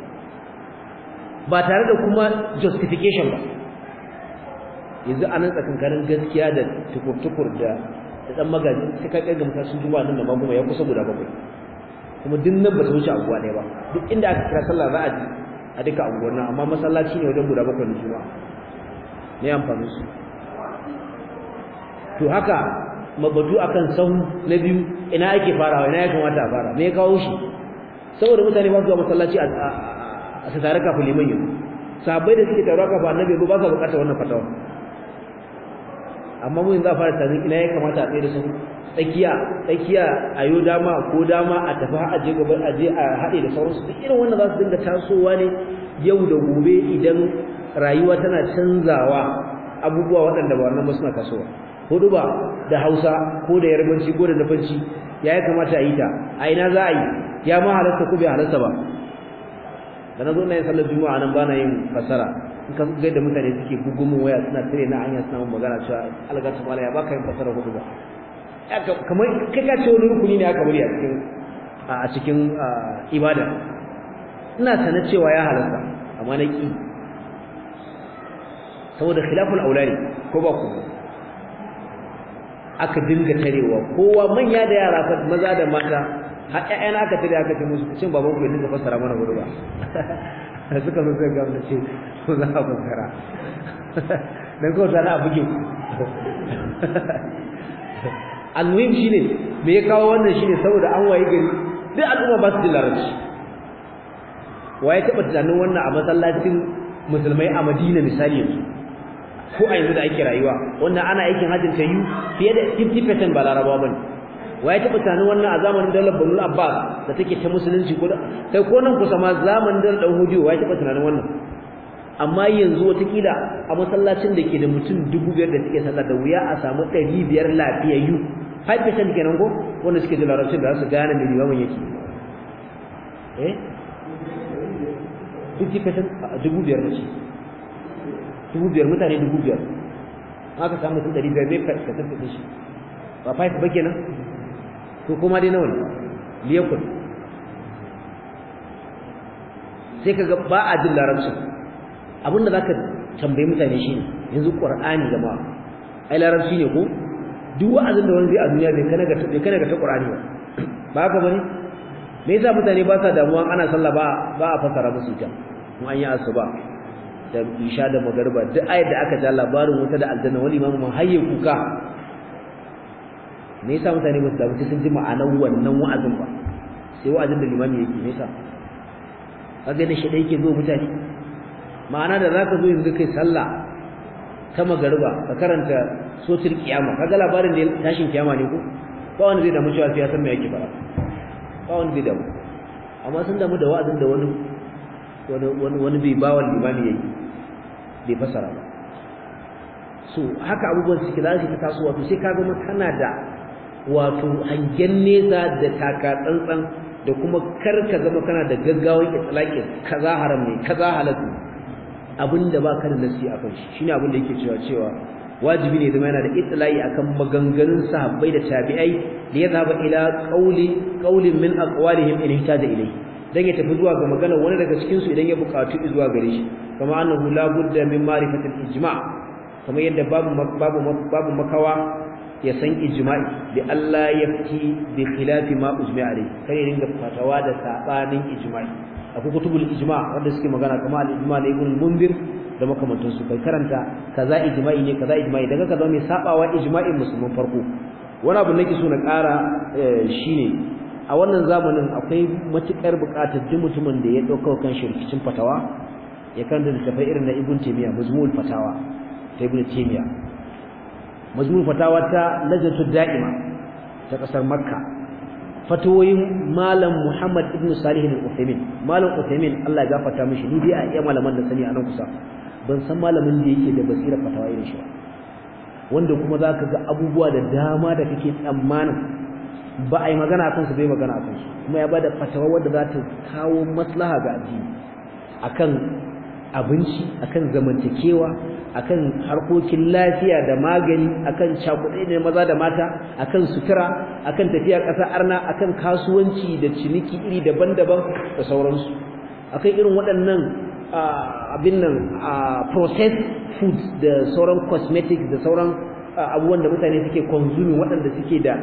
ba tare da kuma justification ba yanzu anan tsakankanin gaskiya da tukur-tukur da da dan magaji sai ka kai ga mutasun juma'a nan da maguma ya kusa guda bakwai kuma duk nan ba ta wuce anguwa ɗaya ba duk inda aka kira sallah za a ji a duka anguwar nan amma masallaci ne wajen guda bakwai na juma'a ne amfani su to haka mabatu akan sahu na biyu ina ake farawa ina ya kamata a fara me ya kawo shi saboda mutane ba su zuwa masallaci a su tare kafin liman yanzu sahabbai da suke taruwa kafin annabi ba sa bukatar wannan fatawa amma mun za a fara tsarin ina ya kamata a tsaye da su tsakiya tsakiya a yo dama ko dama a tafi a je gaban a je a haɗe da sauransu duk irin wannan za su dinga tasowa ne yau da gobe idan rayuwa tana canzawa abubuwa waɗanda ba wannan ba suna tasowa hudu ba da hausa ko da yarbanci ko da zafanci ya ya kamata a yi ta a ina za a yi ya ma halarta ko bai halarta ba da na zo na yin sallar juma'a nan ba na yin fasara in ka ga da mutane suke gugumin waya suna tare na hanya suna magana cewa algatu mala ya baka yin fasara hudu ba kamar kai ka ce wani rukuni ne aka bari a cikin a cikin ibada ina sana cewa ya halarta amma na ki saboda khilaful aulani ko ba ku aka dinga tarewa kowa manya da yara fa maza da mata har ƴaƴana aka tare aka ce musu cin baban ku ya dinga fassara mana hudu ba suka zo sai ga ce ko za a fassara dan ko sana buge ku almuhim shine me ya kawo wannan shine saboda an waye gari duk al'umma ba su da larabci waye taba tunanin wannan a masallacin musulmai a Madina misali yanzu ko a yanzu da ake rayuwa wannan ana aikin hajjin ta yi fiye da 50% ba larabawa bane waye taba tunanin wannan a zamanin daular Banu Abbas da take ta musulunci ko kai ko nan kusa ma zamanin daular Dan Hudiyo waye taba tunanin wannan amma yanzu watakila a masallacin da ke da mutum dubu biyar da suke sallah da wuya a samu ɗari biyar lafiyayyu 5% kenan ko wanda suke da larabcin da za su gane da limamin yake eh 50% dubu biyar da ce dubu biyar mutane dubu biyar aka samu mutum ɗari biyar mai ka tafi shi ba five ba kenan to kuma dai nawa ne liyakun sai kaga ba a jin larabci abinda zaka tambayi mutane shine yanzu qur'ani jama'a ai larabci ne ko duk wa'azin da wani zai a duniya bai kana ga bai kana ga ta qur'ani ba ba haka bane me yasa mutane ba sa damuwa ana sallah ba ba a fasara musu ita mun an yi asuba da isha da magariba duk ayat da aka ja labarin wuta da aljanna wani imamu mun hayye kuka me yasa mutane ba su damu sai sun ji ma'anar wannan wa'azin ba sai wa'azin da limami yake me yasa kaga da shi da yake zo mutane ma'ana da zaka zo yanzu kai sallah ta magariba ka karanta sotir kiyama kaga labarin da tashin kiyama ne ko ba wanda zai damu cewa sai ya san me yake fara ba wanda zai damu amma sun damu da wa'azin da wani wani wani bai bawa limami yayi bai fasara ba so haka abubuwan suke za su ta tasowa to sai ka zama kana da wato hangen nesa da taka tsantsan da kuma kar ka zama kana da gaggawan itlaqin kaza haram ne kaza halal ne abinda baka da nasi akan shi shine abinda yake cewa cewa wajibi ne zama yana da itlai akan maganganun sahabbai da tabi'ai da ya zaba ila qauli qaulin min aqwalihim in ihtaja ilayhi dan ya tafi zuwa ga magana wani daga cikin su idan ya buƙatu zuwa gare shi kama annahu la budda min ma'rifatil ijma' kamar yadda babu babu babu makawa ya san ijma'i bi Allah yafti bi khilafi ma ujma'a alayhi kai ya dinga fatawa da sabanin ijma'i akwai kutubul ijma' wanda suke magana kamar al-ijma' na ibn mundir da makamantan su kai karanta kaza ijma'i ne kaza ijma'i daga kaza mai sabawa ijma'in musulmin farko wani abu nake so na ƙara shine a wannan zamanin akwai matukar buƙatar duk mutumin da ya dauka kan shirkicin fatawa ya kan da tafai irin na ibn taymiya mazmul fatawa ta ibn taymiya mazmul fatawa ta lajnatu da'ima ta kasar makka fatawoyin malam muhammad ibn salih al-uthaymin malam uthaymin Allah ya gafarta mishi ni dai a iya malaman da sani a nan kusa ban san malamin da yake da basira fatawa irin shi wanda kuma zaka ga abubuwa da dama da kake tsammanin ba a yi magana akan su bai magana akan su kuma ya bada fatawa wanda za ta kawo maslaha ga addini akan abinci akan zamantakewa akan harkokin lafiya da magani akan cakuɗe ne maza da mata akan sutura akan tafiya ƙasa arna akan kasuwanci da ciniki iri daban-daban da sauransu akan irin waɗannan abin nan processed foods da sauran cosmetics da sauran abubuwan da mutane suke consuming waɗanda suke da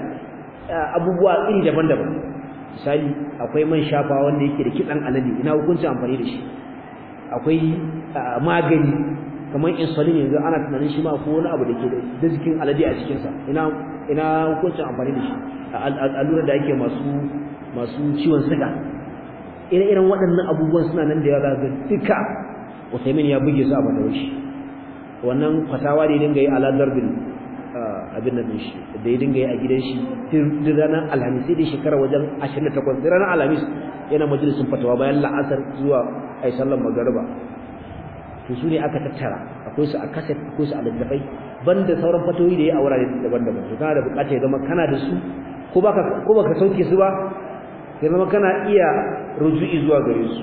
abubuwa iri daban-daban misali akwai man shafa wanda yake da kitsan alade ina hukuncin amfani da shi akwai magani kamar insulin yanzu ana tunanin shi ma ko wani abu da ke da jikin alade a cikinsa ina ina hukuncin amfani da shi allura da ake masu masu ciwon siga ire-iren waɗannan abubuwan suna nan da yawa ga duka Usaimin ya buge su a fatawar shi wannan fatawa da ya dinga yi ala darbin abin da shi da ya dinga yi a gidan shi duk ranar alhamis sai da shekara wajen 28 duk ranar alhamis yana majalisun fatawa bayan la'asar zuwa ai sallar magariba to su ne aka tattara akwai su a kaset akwai su a littafai banda sauran fatoyi da ya a wurare daban-daban to kana da bukata ya zama kana da su ko baka ko baka sauke su ba ya zama kana iya ruju'i zuwa gare su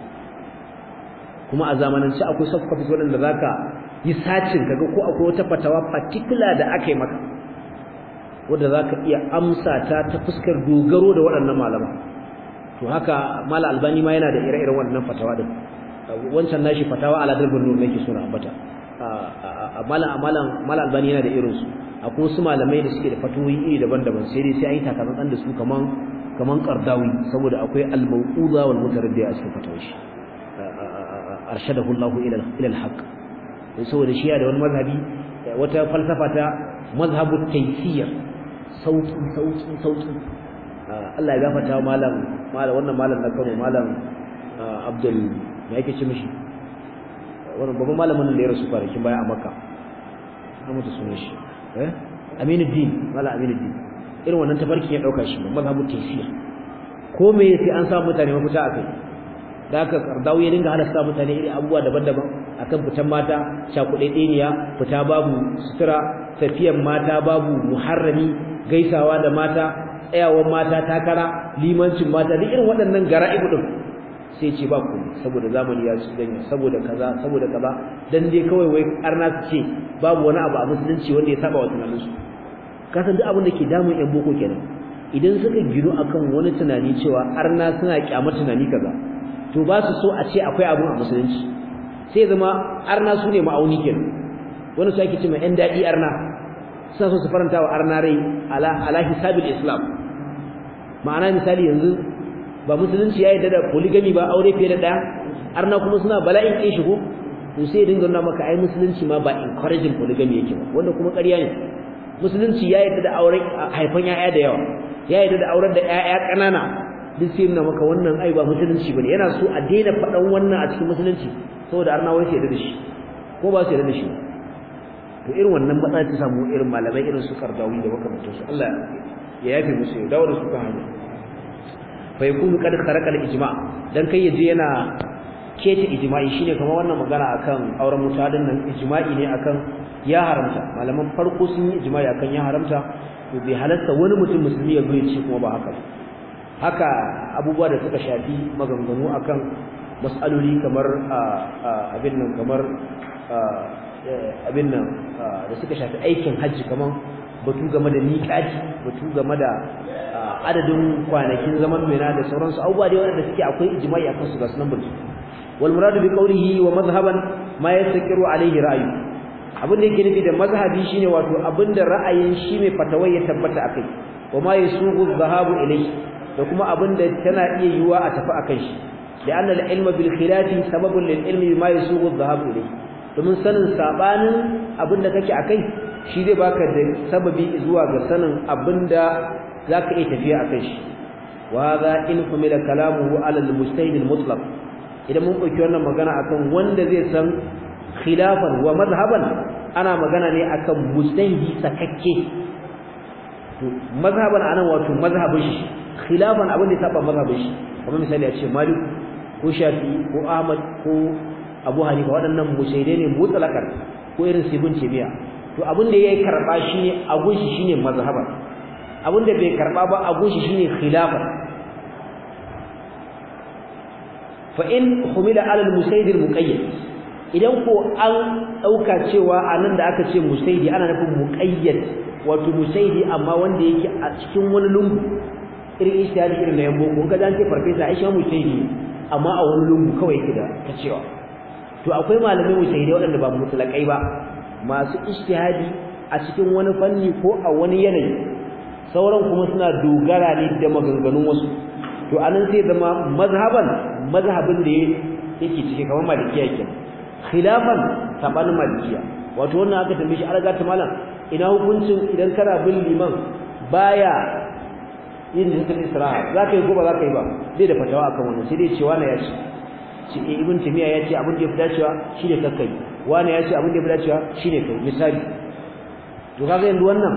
kuma a zamanance akwai soft copies waɗanda zaka yi sacin kaga ko akwai wata fatawa particular da aka yi maka wanda zaka iya amsa ta ta fuskar dogaro da waɗannan malama to haka mala albani ma yana da ire-iren waɗannan fatawa din wancan nashi fatawa ala dalbin nur nake so na ambata malam malam malam albani yana da irin su akwai wasu malamai da suke da fatawoyi iri daban-daban sai dai sai an yi takatsantsan da su kaman kaman qardawi saboda akwai al-mawquza wal mutaraddi a cikin fatawar shi arshadahu Allah ila ila al-haq saboda shi da wani mazhabi wata falsafa ta mazhabut taysir sauki sauki sauki Allah ya gafarta malam malam wannan malam na Kano malam Abdul me yake ce mishi wannan babban malamin da ya rasu kwanakin baya a Makka an mutu sunan shi eh Aminuddin malam Aminuddin irin wannan tafarkin ya dauka shi mazhabut taysir ko me sai an samu mutane mafita akai da aka kardawo ya dinga halasta mutane irin abubuwa daban-daban akan fitan mata cakuɗe ɗeniya fita babu sutura tafiyan mata babu muharrami gaisawa da mata tsayawan mata takara limancin mata duk irin waɗannan gara'ibu din sai ce ba ku saboda zamani ya su ganya saboda kaza saboda kaza dan dai kawai wai arna su ce babu wani abu a musulunci wanda ya saba wa tunaninsu ka san duk abin da ke damun yan boko kenan idan suka gino akan wani tunani cewa arna suna kyamar tunani kaza to ba su so a ce akwai abun a musulunci sai zama arna su ne ma'auni kenan wani su ake cewa yan daɗi arna suna so su faranta wa arna rai ala ala hisabil islam ma'ana misali yanzu ba musulunci ya yarda da polygamy ba aure fiye da ɗaya arna kuma suna bala'in kin shigo to sai dinga nuna maka ai musulunci ma ba encouraging polygamy yake ba wanda kuma ƙarya ne musulunci ya yarda da auren haifan yaya da yawa ya yarda da auren da yaya ƙanana duk sai nuna maka wannan ai ba musulunci bane yana so a daina faɗan wannan a cikin musulunci saboda arna wai sai yarda da shi ko ba su yarda da shi to irin wannan matsala ta samu irin malamai irin su kardawi da makamantansu Allah ya yafe musu ya dawo da su kan hanya fa yakunu qad kharaqa al-ijma dan kai yaje yana kece ijma'i shine kamar wannan magana akan auren mutadin nan ijma'i ne akan ya haramta malaman farko sun yi ijma'i akan ya haramta to bai halatta wani mutum musulmi ya zo ya ce kuma ba haka haka abubuwa da suka shafi maganganu akan mas'aloli kamar abin nan kamar abin nan da suka shafi aikin hajji kamar batu game da miƙati batu game da adadin kwanakin zaman mina da sauransu abubuwa da wanda suke akwai ijma'i akan su ga sunan burki wal muradu bi qawlihi wa madhhaban ma yastaqiru alayhi ra'yu abin da yake nufi da mazhabi shine wato abin da ra'ayin shi mai fatawai ya tabbata akai wa ma yasugu dhahabu ilayhi da kuma abin da tana iya yiwa a tafi akan shi لأن العلم بالخلاف سبب للعلم بما يسوغ الذهاب إليه domin sanin sabanin abinda kake akai shi zai baka da sababi zuwa ga sanin abinda zaka iya tafiya akai shi wa hadha in humila kalamuhu ala al-mujtahid al-mutlaq idan mun dauki wannan magana akan wanda zai san khilafan wa madhhaban ana magana ne akan mujtahidi sakakke to mazhaban anan wato mazhabin shi khilafan abin da ya saba mazhabin shi kamar misali a ce malik ko shafi ko ahmad ko abu hanifa waɗannan mushaidai ne mutlaqan ko irin sibin tabiya to abin da yayi karba shine agun shi shine mazhaba abin da bai karba ba agun shi shine khilafa fa in humila ala al musayd al muqayyad idan ko an dauka cewa anan da aka ce musaydi ana nufin muqayyad wato musaydi amma wanda yake a cikin wani lungu irin ishtihadi irin na yambo kun ga dan ce farfesa Aisha musaydi amma a wani lungu kawai yake da ta cewa to akwai malamai musaidai waɗanda ba mutlaqai ba masu ijtihadi a cikin wani fanni ko a wani yanayi sauran kuma suna dogara ne da maganganun wasu to anan sai zama mazhaban mazhabin da yake cike kamar malikiya kenan khilafan sabanin malikiya wato wannan aka tambaye shi alaga ta malam ina hukuncin idan kana bin liman baya yin jinsin isra'a za ka yi ko ba za ka yi ba bai da fatawa akan wannan sai dai cewa na ya ce ce ibn timiya ya ce abin da ya fi dacewa shine kakkai wani ya ce abin da ya fi dacewa shine kai misali to kaga yanzu wannan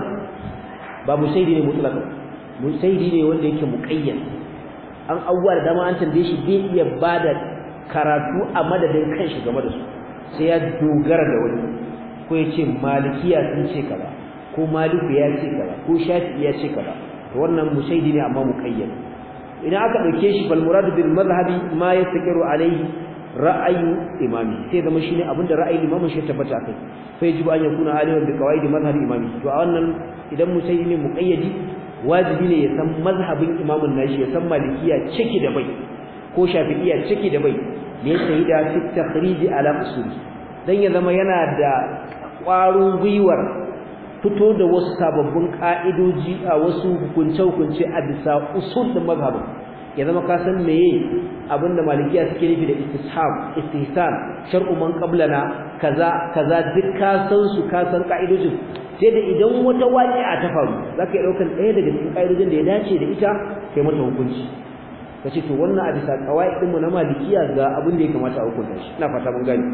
ba musaidi ne mutlaka musaidi ne wanda yake muqayyad an abubuwa da dama an tambaye shi bai iya bada karatu a madadin kanshi game da su sai ya dogara da wani ko ya ce malikiya sun ce kaza ko maliku ya ce kaza ko shafi'i ya ce kaza to wannan musaidi ne amma muqayyad idan aka dauke shi fal murad bil madhhabi ma yastaqiru alayhi ra'ayu imami sai zama shine abinda ra'ayin imamin shi tabbata akai fa yajibu an yakuna aliman bi qawaid madhhab imami to a wannan idan musayi ne muqayyadi wajibi ne ya san mazhabin imamin nashi ya san malikiya ciki da bai ko shafi'iyya ciki da bai ne sai da fi takhrij ala usul dan ya zama yana da ƙwarin gwiwar fito da wasu sababbin ka'idoji a wasu hukunce-hukunce a bisa usul din mazhabin ya zama ka san meye abinda malikiya suke nufi da istishab istihsan shar'u man qablana kaza kaza duk ka san su ka san ka'idojin sai da idan wata waqi'a ta faru zaka yi daukan ɗaya daga cikin ka'idojin da ya dace da ita kai mata hukunci kace to wannan a bisa qawaid mu na malikiya ga abin da ya kamata a hukunta shi ina fata mun gani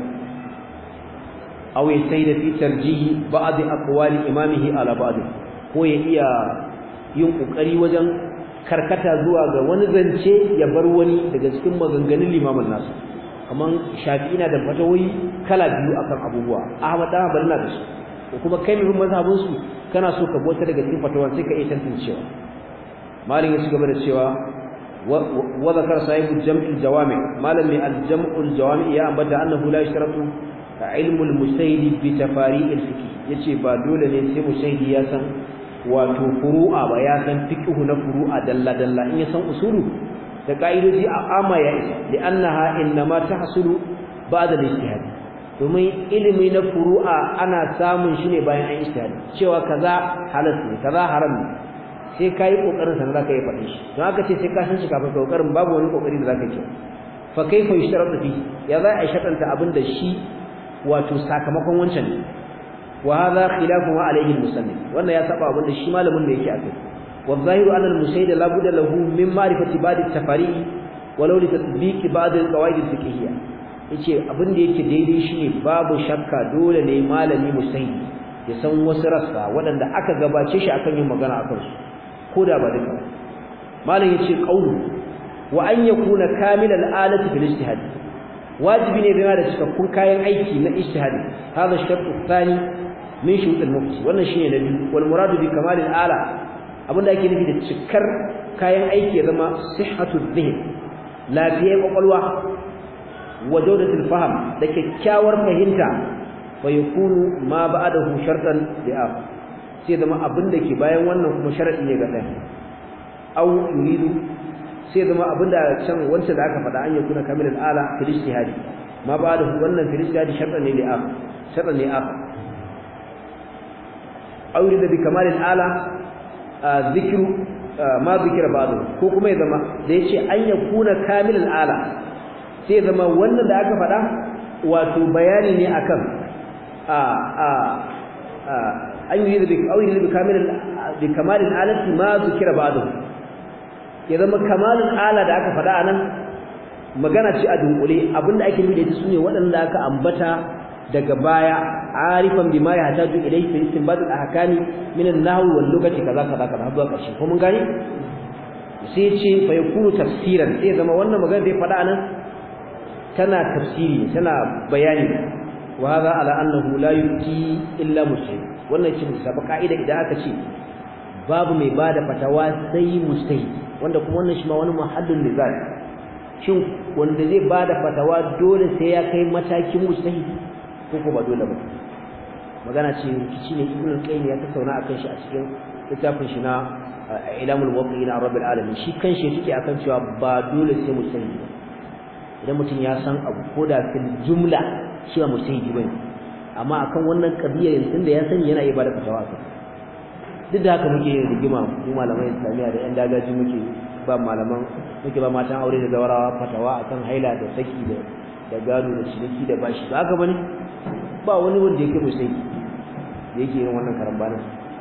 aw yasayda fi tarjihi ba'd aqwali imamihi ala ba'd ko ya iya yin kokari wajen karkata zuwa ga wani zance ya bar wani daga cikin maganganun limamin nasu kaman shafi'i na da fatawoyi kala biyu akan abubuwa ahmad dan hanbali na da su ko kuma kai mai mazhabin su kana so ka bota daga cikin fatawan sai ka iya tantancewa malin ya cigaba da cewa wa zakar sahibu jam'il jawami malam mai al-jam'ul jawami ya ambata annahu la yashtaratu ilmu al-mustahid bi tafari' al-fiqh yace ba dole ne sai mustahidi ya san wato furu'a ba ya san fiqhu na furu'a dalla dalla in ya san usulu da ka'idoji a amma ya isa li'annaha innama tahsulu ba'da al-ijtihad domin ilimi na furu'a ana samun shi ne bayan an ijtihad cewa kaza halal ne kaza haram ne sai kai kokarin san zaka yi faɗi shi don haka ce sai ka san shi kafin ka kokarin babu wani kokari da zaka yi fa kaifa yushtaratu fi ya za a shartanta abin da shi wato sakamakon wancan ne wa hadha khilafu ma alayhi al-musannif wannan ya saba abin da shi malamin da yake akai wa zahiru anna al-musayd la budda lahu min ma'rifati ba'd at-tafari walau li tatbiq ba'd al-qawaid al-fiqhiyya yace abin da yake daidai shine babu shakka dole ne malami musayd ya san wasu rassa waɗanda aka gabace shi akan yin magana akan su koda ba duka malam yace qawlu wa an yakuna kamilal alati bil ijtihad wajibi ne yana da cikakkun kayan aiki na ijtihadi hada shartu thani min shurut al-mufti wannan shine nabi wal muradu bi kamal al-ala abinda ake nufi da cikar kayan aiki ya zama sihhatu dhihn lafiyar kwakwalwa wa jawdatul fahm da kyakkyawar fahimta fa yakunu ma ba'dahu shartan li akhar sai zama abinda ke bayan wannan kuma sharadi ne ga ɗaya aw yuridu sai zama abinda can wanda da aka faɗa an yi kuna kamil al'ala fil ijtihadi ma ba da wannan fil ijtihadi shartan ne li'af shartan ne af aure da bi kamal al'ala zikru ma zikira ba'du ko kuma ya zama da yace an ya kuna kamil al'ala sai zama wannan da aka faɗa wato bayani ne akan a a an yi da bi aure da bi kamil bi kamal al'alati ma zikira ba'du ya zama kamalin ala da aka faɗa anan magana ce a dunkule abinda ake nufi da ita sune waɗanda aka ambata daga baya arifan bima ya hataju ilayhi fi istinbat al-ahkami min an-nahw wal lughati kaza kaza kaza har zuwa ƙarshe ko mun gane sai ce fa yakunu tafsiran sai zama wannan magana da ya faɗa anan tana tafsiri tana bayani wa hadha ala annahu la yuti illa muslim wannan ce musaba ka'ida idan aka ce babu mai bada fatawa sai mustahid wanda kuma wannan shi ma wani muhallin nizar shin wanda zai bada fatawa dole sai ya kai matakin mustahid ko ko ba dole ba magana ce rikici ne ibn al-qayyim ya tattauna akan shi a cikin littafin shi na ilamul waqi'in rabbil alamin shi kanshi yake akan cewa ba dole sai mustahid ba idan mutum ya san abu ko da fil jumla shi ba mustahid bane amma akan wannan kabiyar tunda ya sani yana iya bada fatawa akan duk da haka muke yin rigima mu malaman islamiyya da yan dagaji muke ba malaman muke ba matan aure da zawarawa fatawa akan haila da saki da da gado da ciniki da bashi ba haka bane ba wani wanda yake musai da yake yin wannan karambanin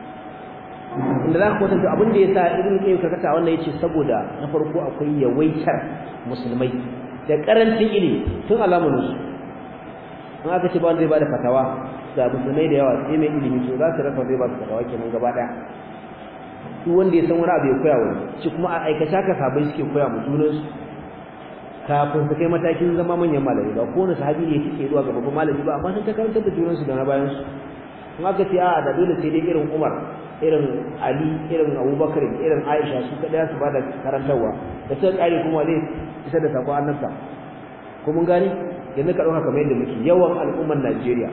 inda za ka kwatanta abin da ya sa irin kai karkata wannan yace saboda na farko akwai yawaitar musulmai da karancin ilimi tun alamun su in aka ce ba wanda zai bada fatawa ga musulmai da yawa sai mai ilimi to za su rasa zai ba su fatawa kenan gaba daya duk wanda ya san wani abu ya koya wani shi kuma a aikace haka sabai suke koya mu junan su kafin su kai matakin zama manyan malami ba ko wani sahabi ne yake zuwa ga babban malami ba amma sun ta karantar da junan su da na bayan su in aka ce a da dole sai dai irin Umar irin Ali irin Abubakar irin Aisha su kada su bada karantarwa da sai kare kuma zai isa da sako annabta ko mun gane yanzu ka dauka kamar yadda muke yawan al'ummar Najeriya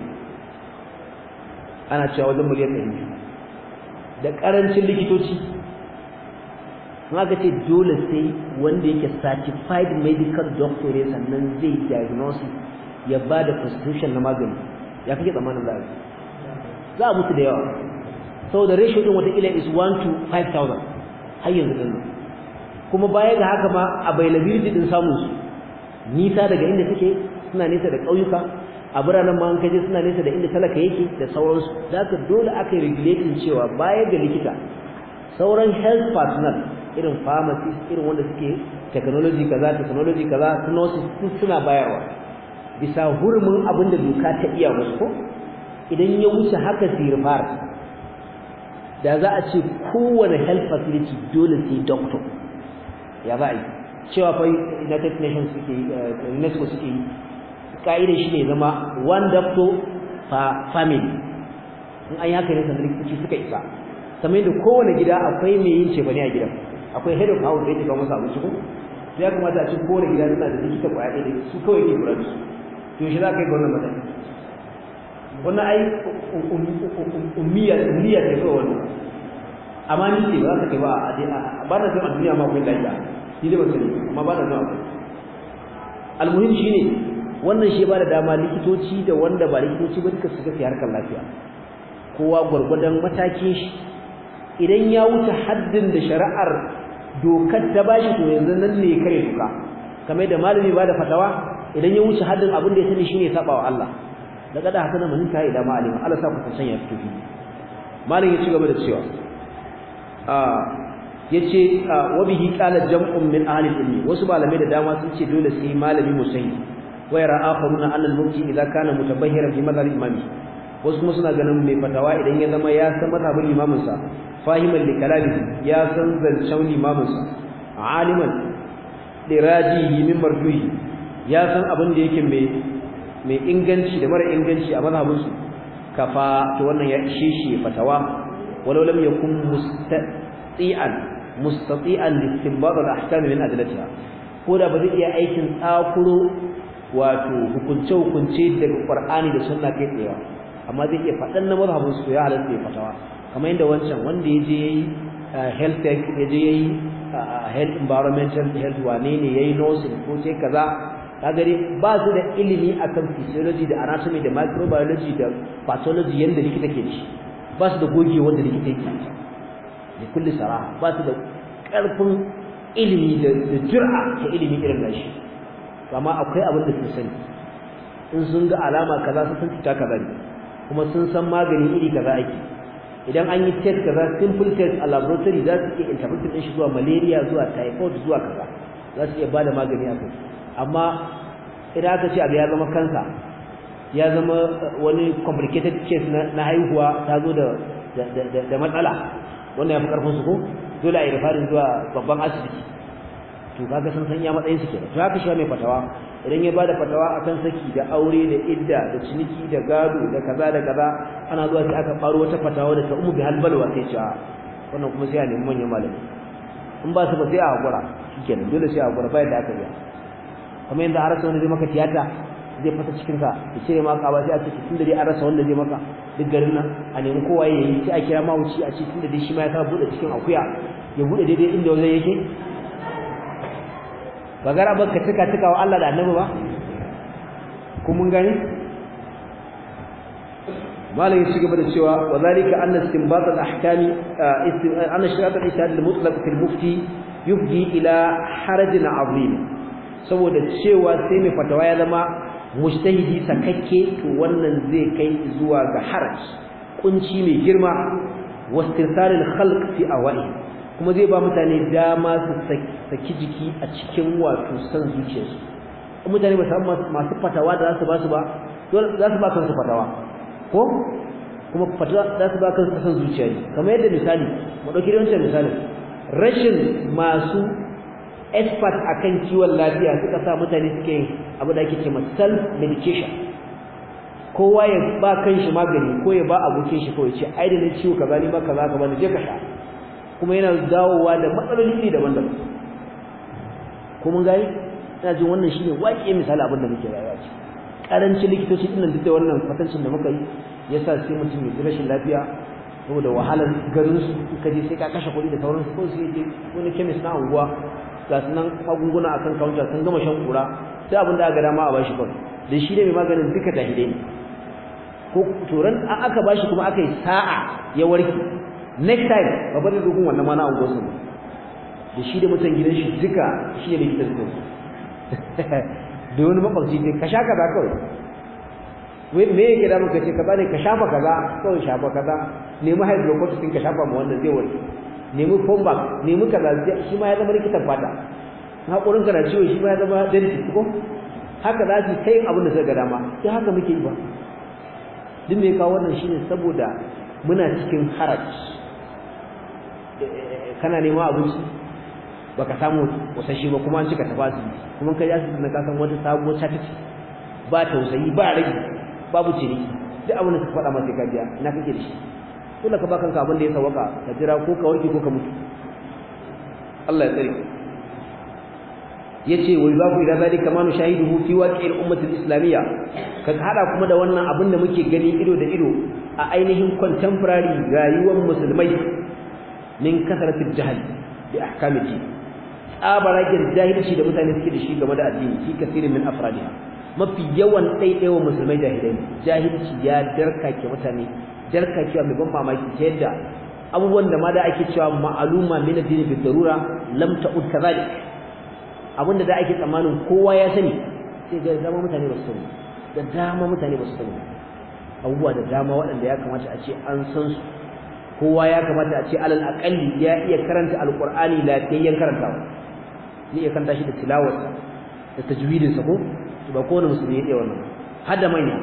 ana cewa wajen miliyan ɗari da ƙarancin likitoci aka ce dole sai wanda yake certified medical doctor ne sannan zai diagnosis ya ba da prescription na magani ya kake tsammanin za a za a mutu da yawa saboda ratio din watakila is 1 to 5000 har yanzu din kuma baya ga haka ma availability din samun su nisa daga inda suke suna nesa da ƙauyuka a biranen ma an kaje suna nesa da inda talaka yake da sauransu da haka dole aka yi regulating cewa baya ga likita sauran health personnel irin pharmacist irin wanda suke technology kaza technology kaza nurses suna bayarwa bisa hurumin abin da doka ta iya musu ko idan ya wuce haka sirfar da za a ce kowane health facility dole sai doctor ya za a yi cewa fa United Nations suke UNESCO suke yi ka'idar shi ne zama one doctor per family in an yi haka ne sanar likitoci suka isa kamar yadda kowane gida akwai mai yin cefane a gidan akwai head of house da yake kawo masa abinci ko ya kamata a ce kowane gida suna da likita kwaya ɗaya da su kawai ke kula da su to shi za ka yi ga wannan matsayi wannan ai ummiya ummiya ce kawai wannan amma ni ce ba za ka kai ba a ba na jin a duniya ma akwai lafiya ni da ba sani amma ba na jin akwai almuhim shine wannan shi ba da dama likitoci da wanda ba likitoci ba duka su ga harkar lafiya kowa gwargwadon matakin shi idan ya wuce haddin da shari'ar dokar ta bashi to yanzu nan ne kare duka kamar da malami ba da fatawa idan ya wuce haddin abin da ya sani shine saba wa Allah daga da hasana mun ta ila malami Allah sa ku san ya fito malami ya ci gaba da cewa a yace wa bihi qala jam'un min ahli ilmi wasu malamai da dama sun ce dole sai malami musayi wa yara akharuna anna al-mufti idza kana mutabahhiran fi madhhab imami wasu kuma suna ganin mai fatawa idan ya zama ya san madhhabin imamin sa fahiman li kalami ya san zancen imamin sa aliman lirajihi min marjuhi ya san abin da yake mai mai inganci da mara inganci a madhhabin su kafa to wannan ya ishe shi fatawa walau lam yakun mustati'an mustati'an listinbat al-ahkam min adlatiha ko da ba zai iya aikin tsakuro wato hukunce hukunce daga Qur'ani da sunna kai tsaye amma zai iya faɗan na mazhabin su ya halatta ya fatawa kamar yadda wancan wanda ya je yayi health tech ya je yayi health environmental health wane ne yayi nursing ko ce kaza kagare ba su da ilimi akan physiology da anatomy da microbiology da pathology yanda likita ke shi ba su da goge wanda likita yake da kulli saraha ba su da karfin ilimi da jur'a ta ilimi irin nashi amma akwai abin da sun sani in sun ga alama kaza su san cuta kaza ne kuma sun san magani iri kaza ake idan an yi test kaza simple test a laboratory za su iya interpret din shi zuwa malaria zuwa typhoid zuwa kaza za su iya ba da magani a kai amma idan aka ce abu ya zama kansa ya zama wani complicated case na haihuwa ta zo da da matsala wannan ya fi karfin su ko dole a yi rifarin zuwa babban asibiti to kaga san san ya matsayin su kenan to haka shi mai fatawa idan ya bada fatawa akan saki da aure da idda da ciniki da gado da kaza da kaza ana zuwa sai aka faro wata fatawa da ta umu bi halbalwa sai ce wannan kuma sai a nemi manyan malami in ba su ba sai a hakura shikenan dole sai a hakura bayan da aka yi kamar yadda an rasa wanda zai maka tiyata zai fata cikin ka ya cire maka ba sai a ce tun da dai an rasa wanda zai maka duk garin nan a nemi kowa ya yi sai a kira mawuci a ce tun da dai shi ma ya sa buɗe cikin akuya ya buɗe daidai inda wajen yake ba gara ba ka tuka tuka wa Allah da annabi ba ko mun gani malam ya cigaba da cewa wa zalika anna istinbat al-ahkami anna shari'at al-ijtihad al-mutlaq fi al-mufti yufdi ila harajin azim saboda cewa sai mai fatawa ya zama mujtahidi sakakke to wannan zai kai zuwa ga haraj kunci mai girma wastirsal al-khalq fi awai kuma zai ba mutane dama su saki jiki a cikin wato san zuciyarsu mutane ba samu masu fatawa da za su ba su ba dole za su ba kansu fatawa ko kuma fatawa za su ba kansu san zuciya ne kamar yadda misali mu dauki da wancan misali rashin masu expert akan kiwon lafiya suka sa mutane suke yin abu da ake cewa self medication kowa ya ba kanshi magani ko ya ba abokin shi ko ya ce ai da ne ciwo kaza ni ma kaza ka bani je ka sha kuma yana dawowa da matsaloli iri daban-daban ko mun gani ina jin wannan shine waƙe misali abin da muke rayuwa ce karancin likitoci din duk da wannan kwatancin da muka yi yasa sai mutum ya ji rashin lafiya saboda wahalar garin su ka je sai ka kashe kuɗi da sauransu ko sai je wani chemist na unguwa ga su nan magunguna akan counter sun gama shan kura sai abin da aka dama a bashi kawai da shi ne mai maganin duka jahilai ne ko turan an aka bashi kuma aka yi sa'a ya warke next time ba bari dogon wannan ma na unguwarsu ba da shi da mutan gidan shi duka shi ne likitan su da wani makwabci ne ka sha kaza kawai wai me yake da muka ce kaza ne ka shafa kaza kawai shafa kaza nemi hydrocortisone ka shafa ma wannan zai warke nemi fombak nemi kaza shi ma ya zama likitan fata haƙurin ka na ciwo shi ma ya zama dentist ko haka za su kai abin da suka ga dama sai haka muke yi ba duk me kawo wannan shine saboda muna cikin haraj kana neman abinci baka samu wasashi ba kuma an cika tafasi kuma kai asibiti na kasan wata sabuwar ta tace ba tausayi ba rage babu ciniki duk abin da suka faɗa masa ka biya ina kake da shi dole ka ba kanka abin da ya sawaka ka jira ko ka warke ko ka mutu Allah ya tsare yace wai babu ila zalika ma nushahiduhu fi waqi'il ummati al-islamiyya ka hada kuma da wannan abin da muke gani ido da ido a ainihin contemporary rayuwar musulmai min kasratil jahl bi ahkamiti tsabaragen jahilci da mutane suke da shi game da addini fi kasirin min afradiha mafi yawan ɗaiɗaiwa musulmai jahilai jahilci ya darkake mutane darkakewa mai ban mamaki ta yadda abubuwan da ma da ake cewa ma'aluma min addini bi darura lam ta'ud kadhalik abinda da ake tsammanin kowa ya sani sai ga dama mutane ba su sani da dama mutane ba su sani abubuwa da dama waɗanda ya kamata a ce an san su kowa ya kamata a ce alal aqalli ya iya karanta alqur'ani lafiyayyen karantawa ne iya karanta shi da tilawarsa da tajwidin sa ko ba kowane musulmi ya iya wannan har da manya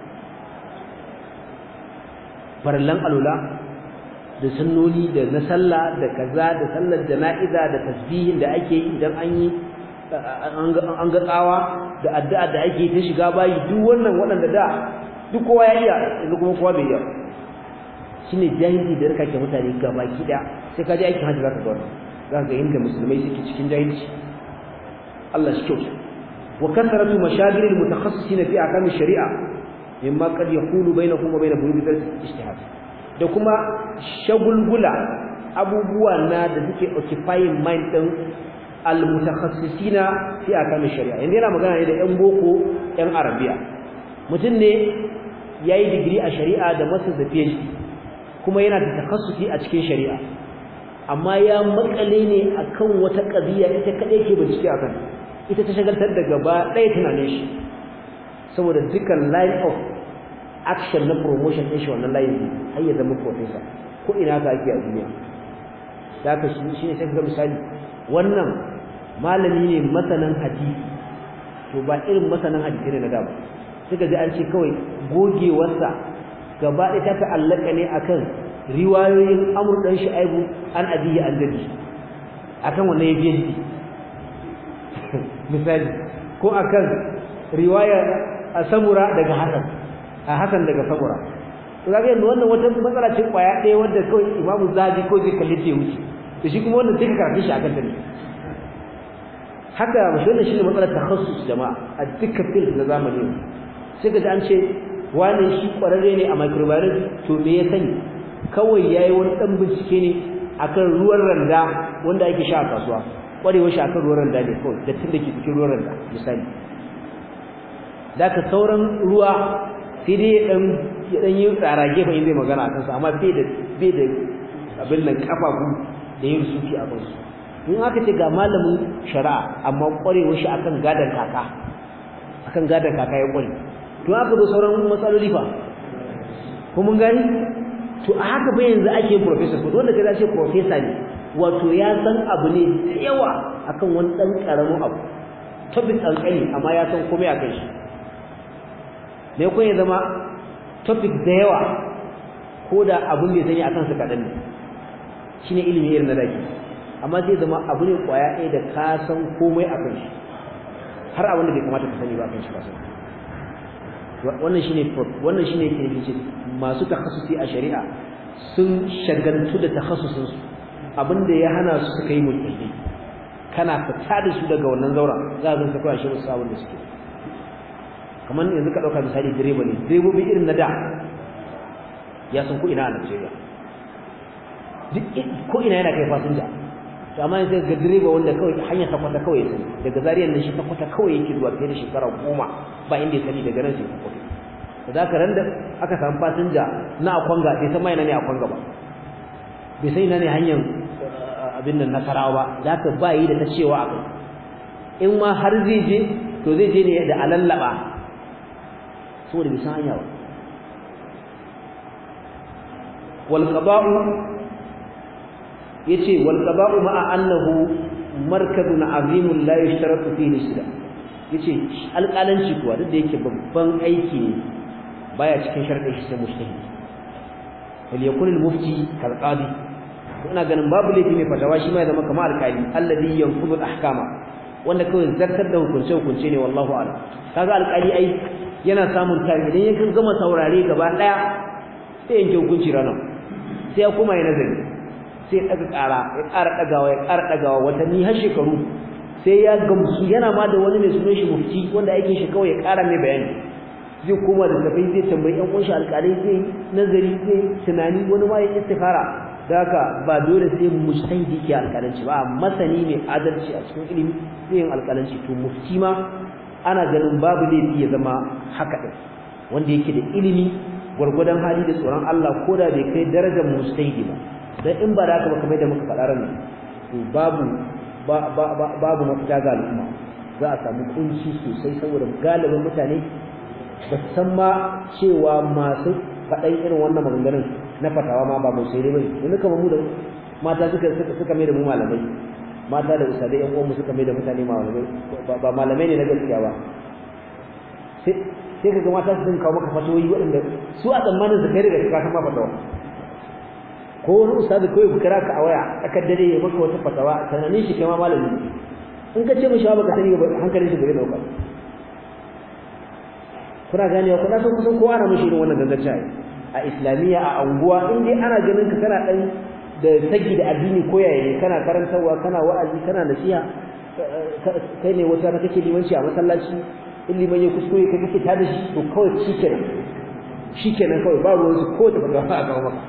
farallan alula da sunnoni da na sallah da kaza da sallar jana'iza da tasbihin da ake yi idan an yi an ga tsawa da addu'a da ake ta shiga bayi duk wannan waɗanda da duk kowa ya iya yanzu kuma kowa bai iya shine jahilci da rika ke mutane gabaki daya sai ka je aikin hajji zaka ga wannan zaka ga inda musulmai suke cikin jahilci Allah shi kyauta wa kasratu mashagil al-mutakhassisin fi ahkam ash-shari'a mimma qad yaqulu bainahum wa bain burud al-ijtihad da kuma shagulgula abubuwa na da suke occupying mind din al-mutakhassisina fi ahkam ash-shari'a yanzu yana magana ne da yan boko yan arabiya mutum ne yayi digiri a shari'a da masa da PhD kuma yana da takhassusi a cikin shari'a amma ya makale ne akan wata qadiya ita kadai ke bincike akan ita ta shagaltar da gaba ɗaya tunanin shi saboda dukkan line of action na promotion ɗin shi wannan line har ya zama professor ko ina ka ake a duniya da haka shi ne sai ga misali wannan malami ne masanan hadisi to ba irin masanan hadisi ne na da ba suka ji an ce kawai gogewarsa gaba ɗaya ta ta'allaka ne akan riwayoyin amur ɗan shu'aibu an abiyi an dadi akan wannan ya biye misali ko akan riwaya a samura daga hasan a hasan daga samura to kaga yanzu wannan wata matsala ce kwaya ɗaya wanda kawai imamu zabi ko zai kalli ce wuce to shi kuma wannan sai ka karanta shi akan ta ne haka mashi wannan shine matsalar takhassus jama'a a dukkan field na zamani sai ka ji an ce wane shi kwararre ne a microbiology to me ya sani kawai yayi wani dan bincike ne akan ruwan randa wanda ake sha a kasuwa kwarewar shi akan ruwan randa ne kawai da tun da ke cikin ruwan randa misali ka sauran ruwa sai dai dan ya dan yi tsara gefen in zai magana akan sa amma bai da bai da abin nan kafafu da yin sufi a kansu in aka ce ga malamin shari'a amma kwarewar shi akan gadan kaka akan gadan kaka ya kware to aka zo sauran matsaloli fa ko mun gani to a haka ba yanzu ake yin professor ko dole ka ce professor ne wato ya san abu ne da yawa akan wani dan karamin abu topic kankani amma ya san komai akan shi me ko ya zama topic da yawa ko da abun da ya sani akan su kadan ne shine ilimi irin na daki amma sai zama abu ne kwaya ɗaya da ka san komai akan shi har abin da bai kamata ka sani ba akan shi ka sani wannan shine wannan shine yake nufi masu takhassusi a shari'a sun shagaltu da takhassusin su abinda ya hana su suka yi mulki kana fita da su daga wannan zaura za ka ga shi musu sabon da suke kamar yanzu ka dauka misali direba ne direbobi irin na da ya san ko ina a Najeriya duk ko ina yana kai fasinja to amma yanzu ga direba wanda kawai hanyar takwata kawai sani daga zariyar nan shi takwata kawai yake zuwa fiye da shekara goma ba inda ya sani daga nan sai takwata da za ka ran da aka samu fasinja na akwanga bai san ma ina ne akwanga ba bai san ina ne hanyar abin nan nasarawa ba za ka ba yi da ta cewa a kai in ma har zai je to zai je ne da alallaba saboda bai san hanya ba wal qada'u yace wal qada'u ma'a annahu markabun azimun la yushtaratu fihi sida yace alƙalanci kuwa duk da yake babban aiki ne baya cikin sharadin shi sai mujtahid wal yakun al mufti kal qadi ina ganin babu laifi mai fatawa shi ma ya zama kamar alƙali alladhi yanfudu al ahkama wanda kawai zartar da hukunce hukunce ne wallahu a'lam kaga alƙali ai yana samun tare idan ya gama saurare gaba daya sai yanke hukunci ranar sai ya kuma ya nazari sai daga ƙara ya ƙara ɗagawa ya ƙara ɗagawa watanni har shekaru sai ya gamsu yana ma da wani mai sunan shi mufti wanda aikin shi kawai ya ƙara mai bayani zai koma da tafai zai tambayi ƴan uwan shi alƙalai zai nazari zai tunani wani ma ya istikara haka ba dole sai mujtahidi ke alƙalanci ba masani mai adalci a cikin ilimi zai yin alƙalanci to mufti ma ana ganin babu laifi ya zama haka din wanda yake da ilimi gwargwadon hali da tsoron Allah ko da bai kai darajar mujtahidi ba dan in ba da haka ba kamar da muka faɗa ran to babu babu mafita ga al'umma za a samu kunci sosai saboda galibin mutane ba su san ma cewa masu faɗan irin wannan maganganun na fatawa ma ba sai dai bane yanzu kamar mu da mata suka suka mai da mu malamai mata da usadai yan uwanmu suka mai da mutane malamai ba malamai ne na gaskiya ba sai sai kaga mata su kawo maka fatawoyi waɗanda su a tsammanin su kai daga ka san ma fatawa ko wani ustadi kawai bukira ka a waya tsakar dare ya maka wata fatawa sananin shi kai ma malami in ka ce mishi ba ka sani ba hankalin shi bai dauka kuna ganewa kuna san kusan kowa na mishi irin wannan gangancin a islamiyya a anguwa in dai ana ganin ka kana dan da sagi da addini ko yaya kana karantarwa kana wa'azi kana nasiha kai ne wata kake limanci a masallaci in liman ya kuskure ka kake tada shi to kawai shikenan shikenan kawai ba ruwan su ko da ba a kawo maka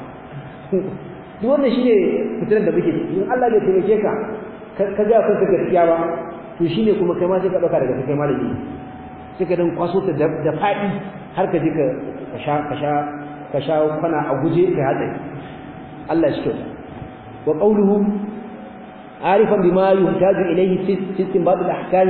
duk wannan shine fitinar da muke in Allah bai taimake ka ka ga kanka gaskiya ba to shine kuma kai ma sai ka dauka daga kai malami sai ka dan kwaso ta da fadi har ka je ka sha ka sha ka sha kwana a guje kai hatsari Allah shi kyauta wa qawluhu arifan bima yuhtaju ilayhi fi istinbat al-ahkam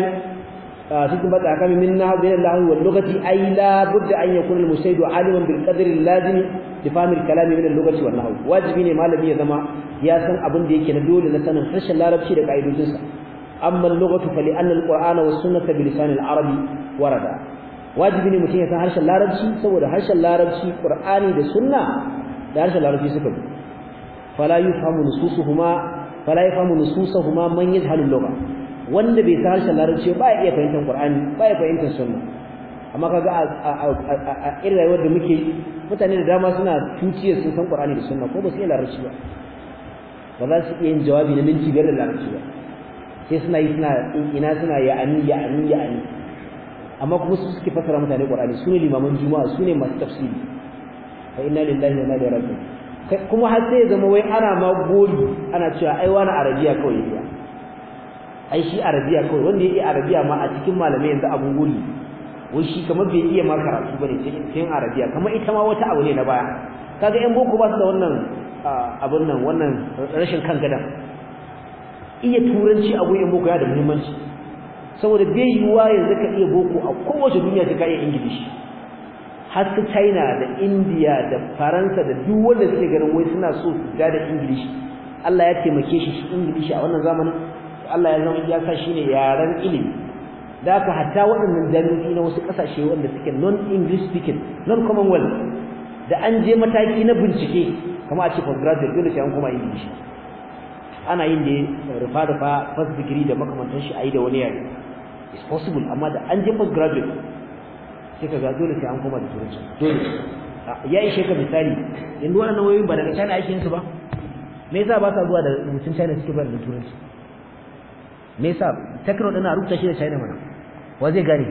في استنباط احكام منها بين الله واللغه اي لا بد ان يكون المجتهد عالما بالقدر اللازم لفهم الكلام من اللغه والنحو واجبي ne malami ya zama ya san abin da yake na dole na sanin harshen larabci da kaidojinsa amma al-lughatu fa li anna al-qur'ana was sunnata bi lisan al-arabi warada wajibi ne mutum ya san harshen larabci saboda harshen larabci qur'ani da sunna da harshen larabci suka bi fala yufhamu nususuhuma fala yafhamu nususuhuma man yajhalu al-lugha wanda bai san harshen larabci ba ya iya fahimtar qur'ani ba ya fahimtar sunna amma kaga a irin rayuwar da muke mutane da dama suna tuciyar sun san qur'ani da sunna ko ba su iya larabci ba ba za su iya yin jawabi na minti biyar da larabci ba sai suna yi suna ina suna ya'ani ya'ani ya'ani amma kuma su suke fasara mutane qur'ani su ne limaman juma'a su ne masu tafsiri fa inna lillahi wa inna ilaihi raji'un kuma har sai ya zama wai ana ma gori ana cewa ai wani arabiya kawai ya ai shi arabiya kawai wanda ya iya arabiya ma a cikin malamai yanzu abun guri wai shi kamar bai iya ma karatu bane cikin arabiya kamar ita ma wata abu ne na baya kaga yan boko ba su da wannan abun nan wannan rashin kan gadan iya turanci abu yan boko ya da muhimmanci saboda bai yiwuwa yanzu ka iya boko a kowace duniya sai ka iya ingilishi har su china da india da faransa da duk wanda suke ganin wai suna so su da ingilishi Allah ya taimake shi shi ingilishi a wannan zamanin Allah ya zama ya sa shine yaran ilimi da haka hatta waɗannan jami'o'i na wasu ƙasashe wanda suke non english speaking non commonwealth da an je mataki na bincike kamar a ce postgraduate dole sai an koma english ana yin da rufa rufa first degree da makamantan shi a yi da wani yare is possible amma da an je postgraduate sai ka ga dole sai an koma da turanci dole ya ishe ka misali yanzu waɗannan wayoyin ba daga China ake yin su ba me yasa ba sa zuwa da rubutun China suke ba da turanci me yasa takro din a rubuta shi da China mana wa zai gane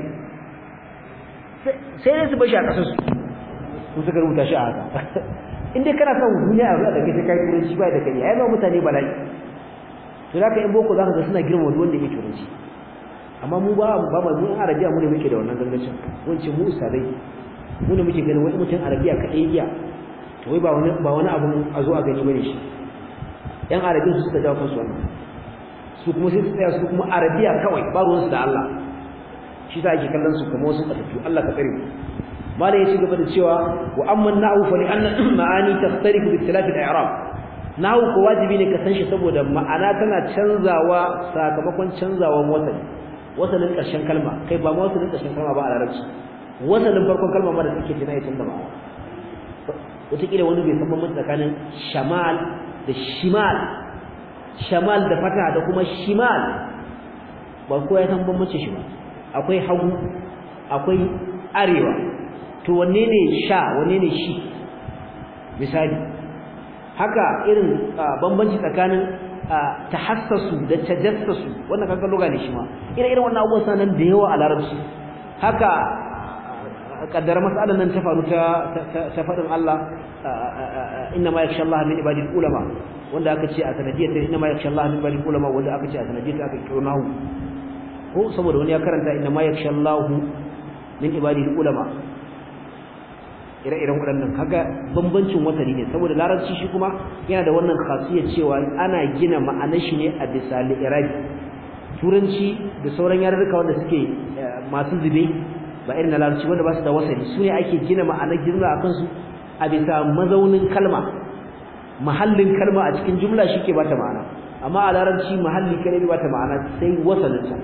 sai dai su bashi a kasar su su suka rubuta shi a haka in dai kana son duniya a zuwa da kai kai turanci ba da kai ai ba mutane bala'i to da ka in boko zaka ga suna girma wanda yake turanci amma mu ba ba mu in arabiya mu ne muke da wannan gangancin wance mu usadai mu ne muke ganin wani mutum arabiya kadai iya to wai ba wani ba wani abu a zo a gani bane shi yan arabiya su suka jawo kansu wannan su kuma sai su tsaya su kuma arabiya kawai ba ruwansu da Allah shi za ake kallon su kuma wasu ƙasashe Allah ka tsare malam ya ci gaba da cewa wa amma na'u fa li anna ma'ani taftariqu bi ikhtilaf al-i'rab na'u ko wajibi ne ka san shi saboda ma'ana tana canzawa sakamakon canzawan wasali wasalin ƙarshen kalma kai ba ma wasalin ƙarshen kalma ba a larabci wasalin farkon kalma ma da take tana ya canza ma'ana wataƙila wani bai san bambanci tsakanin shamal da shimal shamal da fata da kuma shimal ba ko ya san bambanci shi ba akwai hagu akwai arewa to wanne ne sha wanne ne shi misali haka irin bambanci tsakanin tahassasu da tajassasu wannan kaga loga ne shi ma ire irin wannan abubuwan sanan da yawa a larabci haka kaddara mas'alan nan ta faru ta ta fadin Allah inna ma yakhsha Allah min ibadil ulama wanda aka ce a sanadiyar inna ma yakhsha Allah min ibadil ulama wanda aka ce a sanadiyar aka kiro nahu ko saboda wani ya karanta inna ma yakhsha Allah min ibadil ulama ire-iren waɗannan kaga bambancin wasali ne saboda larabci shi kuma yana da wannan khasiyar cewa ana gina ma'anar shi ne a bisa li'irabi turanci da sauran yarurruka wanda suke masu zube ba irin na larabci wanda ba su da wasali su ne ake gina ma'anar jumla a kansu a bisa mazaunin kalma mahallin kalma a cikin jumla shi ke bata ma'ana amma a larabci mahalli kare bai bata ma'ana sai wasalinsa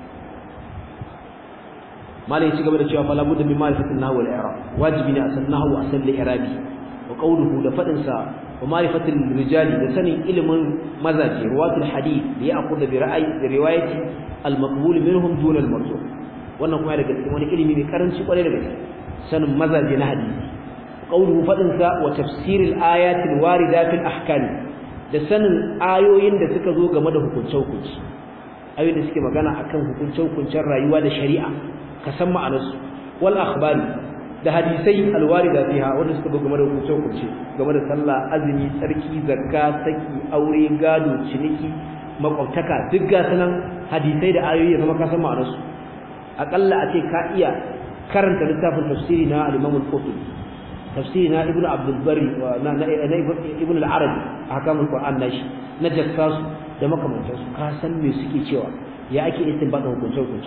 mala ya ci gaba da cewa fala budda min ma'rifatin nahwi wal i'rab wajibi ne a san nahwu a san i'rabi wa qawluhu da fadin sa wa ma'rifatil rijali da sanin ilimin mazaji ruwatul hadith li ya'khudha bi ra'ayi bi riwayati al maqbul minhum dun al marzu wannan kuma daga cikin wani ilimi mai karanci kwarai da gaske sanin mazaji na hadisi qawluhu fadin sa wa tafsiril ayatil warida fil ahkam da sanin ayoyin da suka zo game da hukunce hukunci ayoyin da suke magana akan hukunce hukuncen rayuwa da shari'a ka san ma'anarsu wal akhbari da hadisai alwarida fiha wanda suka game da hukunce hukunce game da sallah azumi tsarki zakka saki aure gado ciniki makwabtaka duk ga sanan hadisai da ayoyi kuma ka san ma'anarsu akalla a ce ka iya karanta littafin tafsiri na al-Imam al-Qurtubi tafsiri na Ibn Abdul Barri wa na Ibn al-Arabi ahkamul Qur'an nashi na jassasu da makamantansu ka san me suke cewa ya ake istinbata hukunce hukunce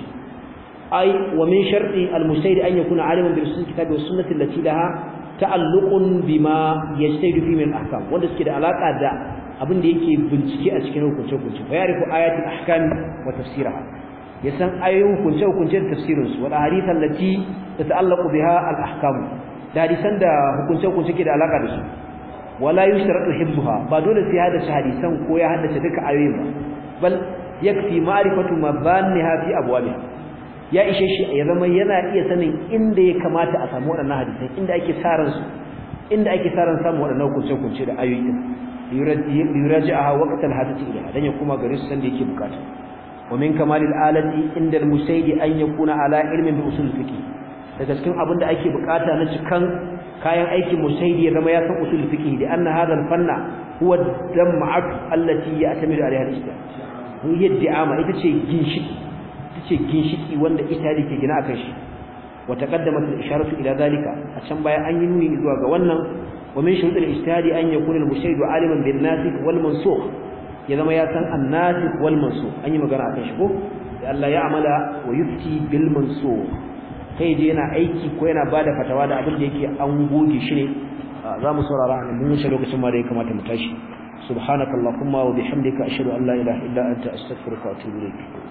أي ومن شرط المجتهد أن يكون عالما برسول الكتاب والسنة التي لها تعلق بما يجتهد فيه من الأحكام wanda suke da alaka da abin da yake bincike a cikin hukunce hukunce fa yarifu ayatul ahkam wa tafsiraha yasan ayoyin hukunce hukunce da tafsirin su wal ahadith allati tata'allaqu biha al ahkam da hadisan da hukunce hukunce ke da alaka da su wala yushtaratu hibbuha ba dole sai hada hadisan ko ya haddace duka ayoyin ba bal yakfi ma'rifatu mabanniha fi abwabiha ya ishe shi ya zama yana iya sanin inda ya kamata a samu waɗannan hadisai inda ake saran su inda ake saran samu waɗannan kunce-kunce da ayoyi din yuraji'aha waqtal hadisi ila dan ya kuma gare su sanda yake bukata wa min kamalil alati inda al-musaydi an yakuna ala ilmin bi usul fiqh daga cikin abin da ake bukata na cikan kayan aikin musaydi ya zama ya san usul fiqh da anna hadha al-fanna huwa ad-dam'at allati ya'tamidu alaiha al-islam hiya ad-di'ama ita ce ginshiki ce ginshiki wanda ita ke gina akan shi wa taqaddamat al-isharatu ila zalika a can baya an yi nuni zuwa ga wannan wa min shurut al-ijtihadi an yakuna al-mushahid aliman bil nasikh wal mansukh ya zama ya san an-nasikh wal mansukh an yi magana akan shi ko da Allah ya amala wa yufti bil mansukh kai je yana aiki ko yana bada fatawa da abin da yake an goge shi ne za mu saurara an mun shi lokacin ma da ya kamata mu tashi subhanakallahumma wa bihamdika ashhadu an la ilaha illa anta astaghfiruka wa atubu ilayk